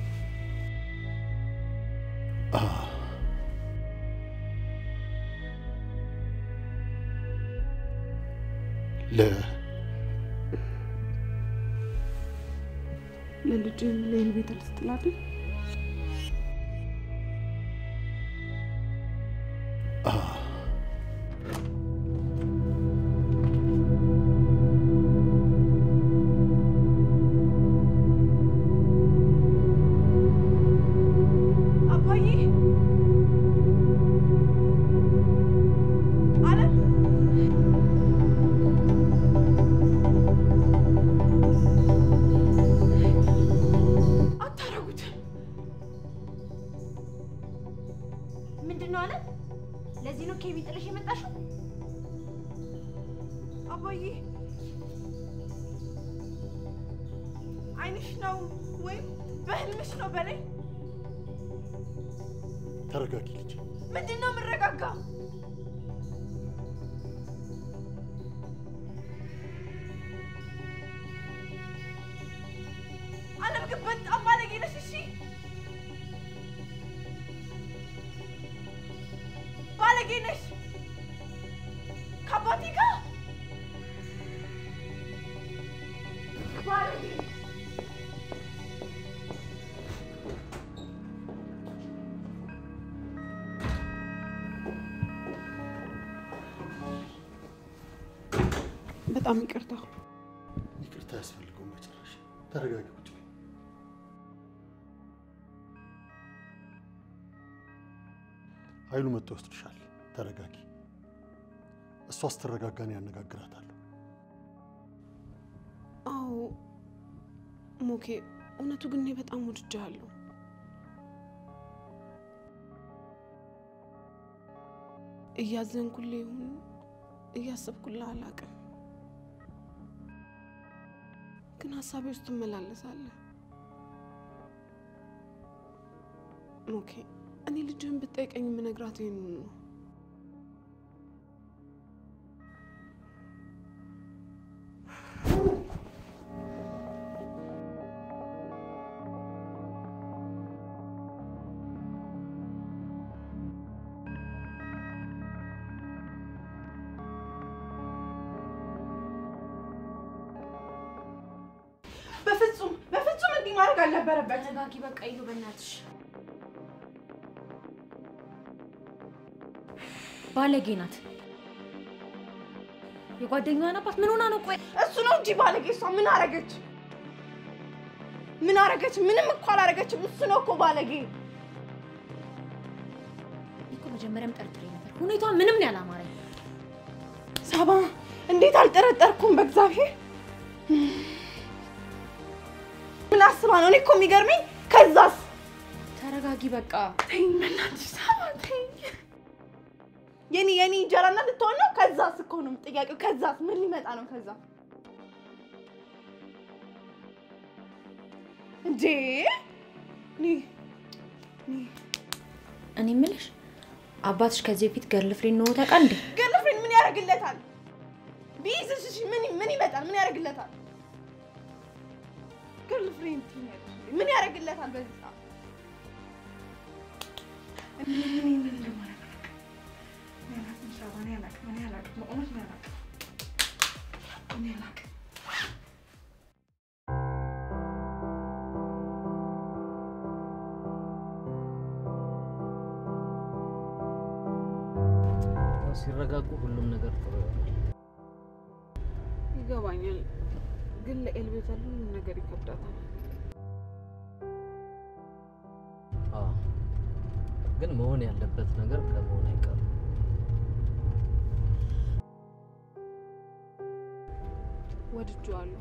ለ ለልጅ ለይል ቤት ስትላል አባዬ አለም አታረጉትም። ምንድን ነው አለ? ለዚህ ነው ኬቢ ጥለሽ የመጣሽው? አባዬ አይንሽ ነው ወይም በህልምሽ ነው በላይ ተረጋጊ ልጅ። ምንድን ነው የምረጋጋ? አለም ግን በጣም ባለጌ ነሽ። እሺ ባለጌ ነሽ ከአባቴ ጋር ባለጌ በጣም ይቅርታ። ይቅርታ አያስፈልገውም በጭራሽ። ተረጋጊ ቁጭ በይ። ኃይሉ መጥቶ ይወስድሻል። ተረጋጊ። እሷ ስትረጋጋ እኔ ያነጋግራታለሁ። አዎ ሞኬ፣ እውነቱ ግን እኔ በጣም ወድጃለሁ። እያዘንኩልህ ይሁን እያሰብኩልህ አላውቅም፣ ግን ሀሳቤ ውስጥ ትመላለሳለህ። ሞኬ፣ እኔ ልጅህን ብትጠይቀኝ የምነግራት ይህንን ነው። በፍጹም በፍጹም እንዲህ ማድረግ አልነበረበት። ተረጋጊ በቃ ይሉ በእናትሽ ባለጌ ናት። የጓደኛዋን አባት ምን ሆና ነው? ቆይ እሱ ነው እንጂ ባለጌ። እሷ ምን አረገች? ምን አረገች? ምንም እኮ አላረገችም። እሱ ነው እኮ ባለጌ። እኮ መጀመሪያም ጠርጥሬ ነበር። ሁኔቷ ምንም ነው ያላማረኝ። ሳባ እንዴት አልጠረጠርኩም? በእግዚአብሔር ምን አስባ ነው? እኔ እኮ የሚገርመኝ ከዛስ ተረጋጊ በቃ ተይኝ፣ በእናትሽ ሳባ ተይኝ። የኔ የኔ እንጀራና ልትሆን ነው። ከዛስ እኮ ነው ጥያቄው። ከዛስ ምን ሊመጣ ነው? ከዛ እንዴ እኔ እኔ እኔ የምልሽ አባትሽ ከዚህ በፊት ገርል ፍሬንድ ኖሮ ታውቃል እንዴ? ገርልፍሬንድ ምን ያደርግለታል? ቢይዝሽ እሺ ምን ምን ይመጣል? ምን ያደርግለታል? ገርልፍሬንድ ትይኛለሽ። ምን ያደርግለታል? በዚህ ሰዓት እኔ ምን ምን እንደማደርግ እኔ አላውቅም። ሳባ፣ እኔ አላውቅም። እኔ አላውቅም። በእውነት እኔ አላውቅም። እኔ አላውቅም። ሲረጋጉ ሁሉም ነገር ጥሩ ይሆናል። ይገባኛል፣ ግን ለኤልቤተር ሁሉም ነገር ይከብዳታል። አዎ፣ ግን መሆን ያለበት ነገር ከመሆን አይቀርም። ወድጄዋለሁ።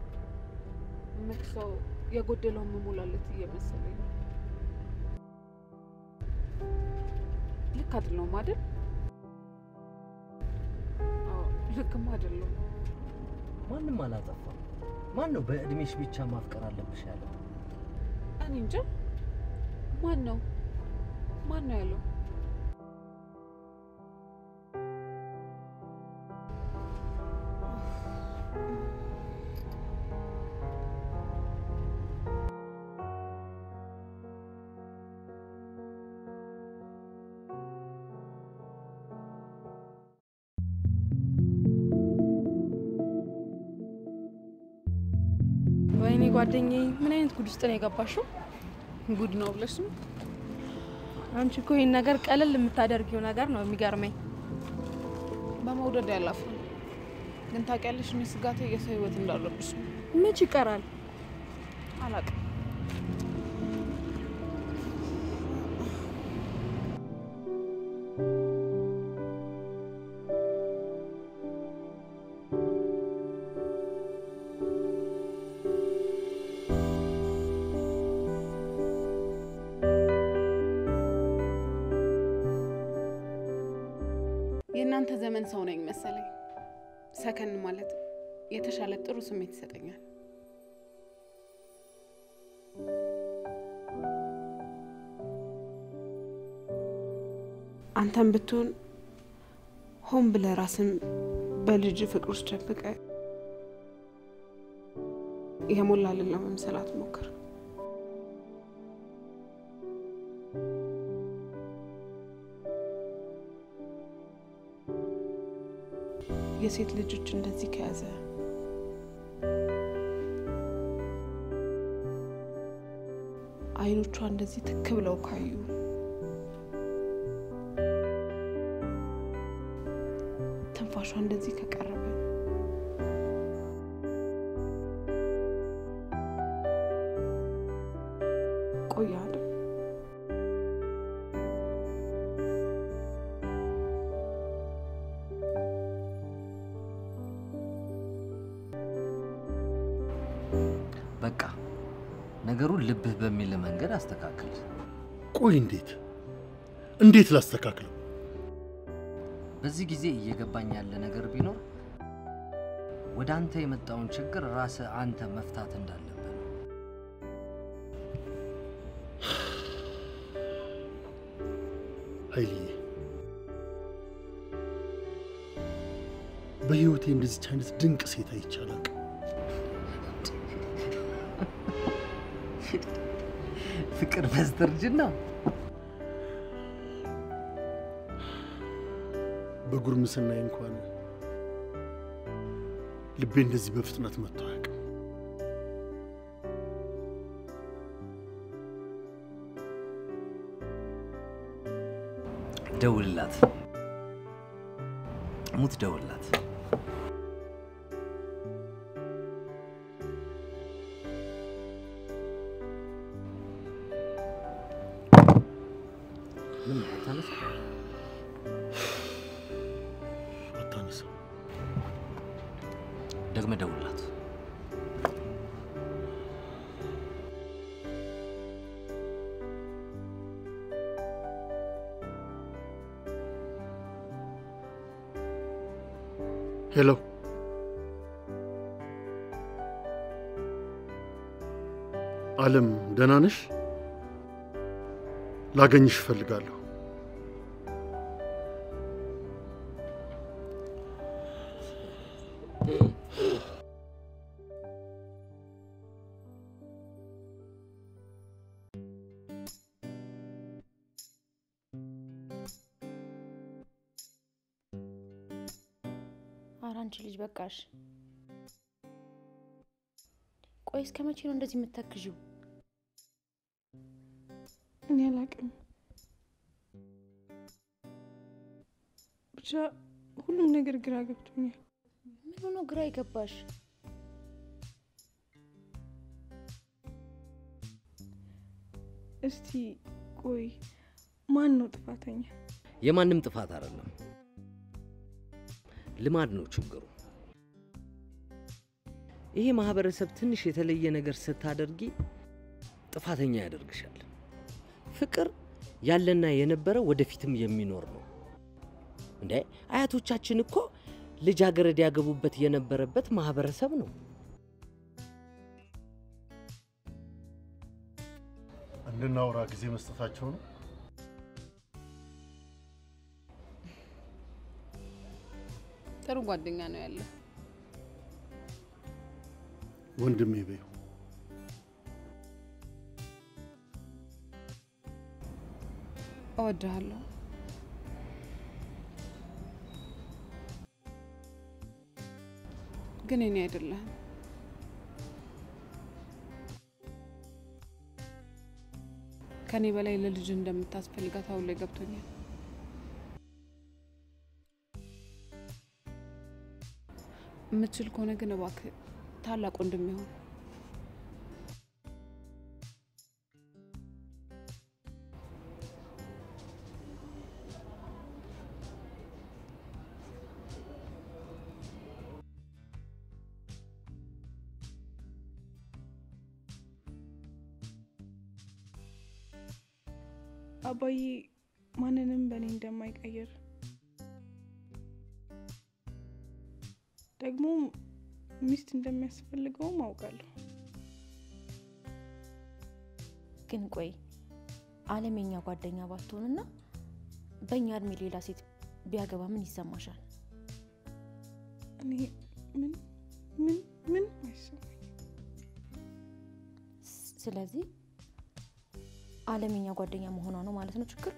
መክሰው የጎደለውን መሞላለት እየመሰለኝ ነው። ልክ አይደለሁም አይደል? አዎ፣ ልክም አይደለሁም። ማንም አላጠፋም። ማን ነው በእድሜሽ ብቻ ማፍቀር አለብሽ ያለው? እኔ እንጃ። ማን ነው ማን ነው ያለው? ወይኔ ጓደኛዬ፣ ምን አይነት ጉድ ውስጥ ነው የገባሽው? ጉድ ነው ብለሽ ነው? አንቺ እኮ ይህን ነገር ቀለል የምታደርጊው ነገር ነው የሚገርመኝ። በመውደድ ያላፍሩ ግን ታውቂያለሽ፣ እኔ ስጋቴ የሰው ህይወት እንዳለብሽ ነው። መች ይቀራል? አላውቅም። የእናንተ ዘመን ሰው ነኝ መሰለኝ። ሰከን ማለት የተሻለ ጥሩ ስሜት ይሰጠኛል። አንተም ብትሆን ሆን ብለህ ራስን በልጅ ፍቅር ውስጥ ደብቀ የሞላልን ለመምሰል አትሞክር። የሴት ልጆች እንደዚህ ከያዘ አይኖቿ እንደዚህ ትክ ብለው ካዩ ትንፋሿ እንደዚህ ከቀረበ ቆያ አይደል? በቃ ነገሩን ልብህ በሚል መንገድ አስተካክል። ቆይ እንዴት እንዴት ላስተካክለው? በዚህ ጊዜ እየገባኝ ያለ ነገር ቢኖር ወደ አንተ የመጣውን ችግር ራስህ አንተ መፍታት እንዳለብህ ነው። ኃይልዬ በህይወቴ እንደዚች አይነት ድንቅ ሴት አይቼ አላውቅም። ፍቅር በስተርጅና በጉርምስናዬ እንኳን ልቤ እንደዚህ በፍጥነት መጥቶ አያውቅም። ደውልላት፣ ሙት ደውልላት። ምን አታነሳ? አታነሳም። ደግመህ ደውልላት። ሄሎ፣ አለም ደህና ነሽ? ላገኝሽ እፈልጋለሁ። ኧረ አንቺ ልጅ በቃሽ። ቆይ እስከ መቼ ነው እንደዚህ የምተክዥው? እኔ አላውቅም። ብቻ ሁሉም ነገር ግራ ገብቶኛል። ምን ሆኖ ግራ የገባሽ? እስቲ ቆይ ማን ነው ጥፋተኛ? የማንም ጥፋት አይደለም፣ ልማድ ነው ችግሩ። ይሄ ማህበረሰብ ትንሽ የተለየ ነገር ስታደርጊ ጥፋተኛ ያደርግሻል። ፍቅር ያለና የነበረ ወደፊትም የሚኖር ነው። እንዴ አያቶቻችን እኮ ልጃገረድ ያገቡበት የነበረበት ማህበረሰብ ነው። እንድናወራ ጊዜ መስጠታቸው ነው። ጥሩ ጓደኛ ነው ያለ። ወንድሜ በይው። እወድሃለሁ። ግን እኔ አይደለህም። ከኔ በላይ ለልጅ እንደምታስፈልጋት አሁን ላይ ገብቶኛል። የምትችል ከሆነ ግን እባክህ ታላቅ ወንድም ይሆን አባዬ ማንንም በእኔ እንደማይቀይር ደግሞ ሚስት እንደሚያስፈልገውም አውቃለሁ። ግን ቆይ አለም የኛ ጓደኛ ባትሆንና በእኛ እድሜ ሌላ ሴት ቢያገባ ምን ይሰማሻል? እኔ ምን ምን ምን አይሰማኝ። ስለዚህ አለም የኛ ጓደኛ መሆኗ ነው ማለት ነው ችግር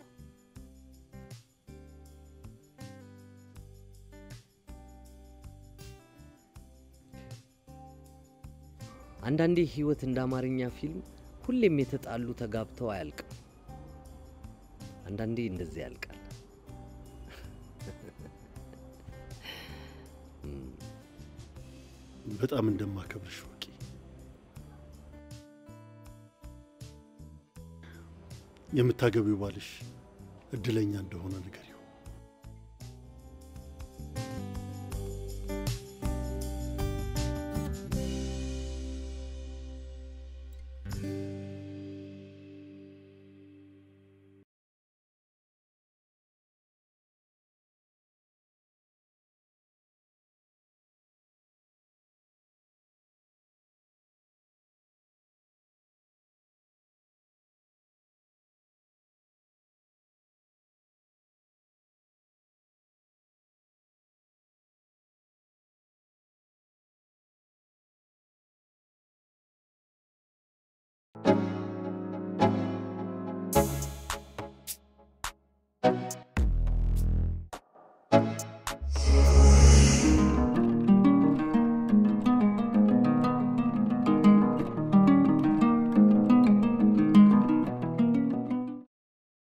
አንዳንዴ ህይወት እንደ አማርኛ ፊልም ሁሌም የተጣሉ ተጋብተው አያልቅም። አንዳንዴ እንደዚህ ያልቃል። በጣም እንደማከብርሽ ወቂ። የምታገቢው ባልሽ እድለኛ እንደሆነ ንገሪው። Thank you.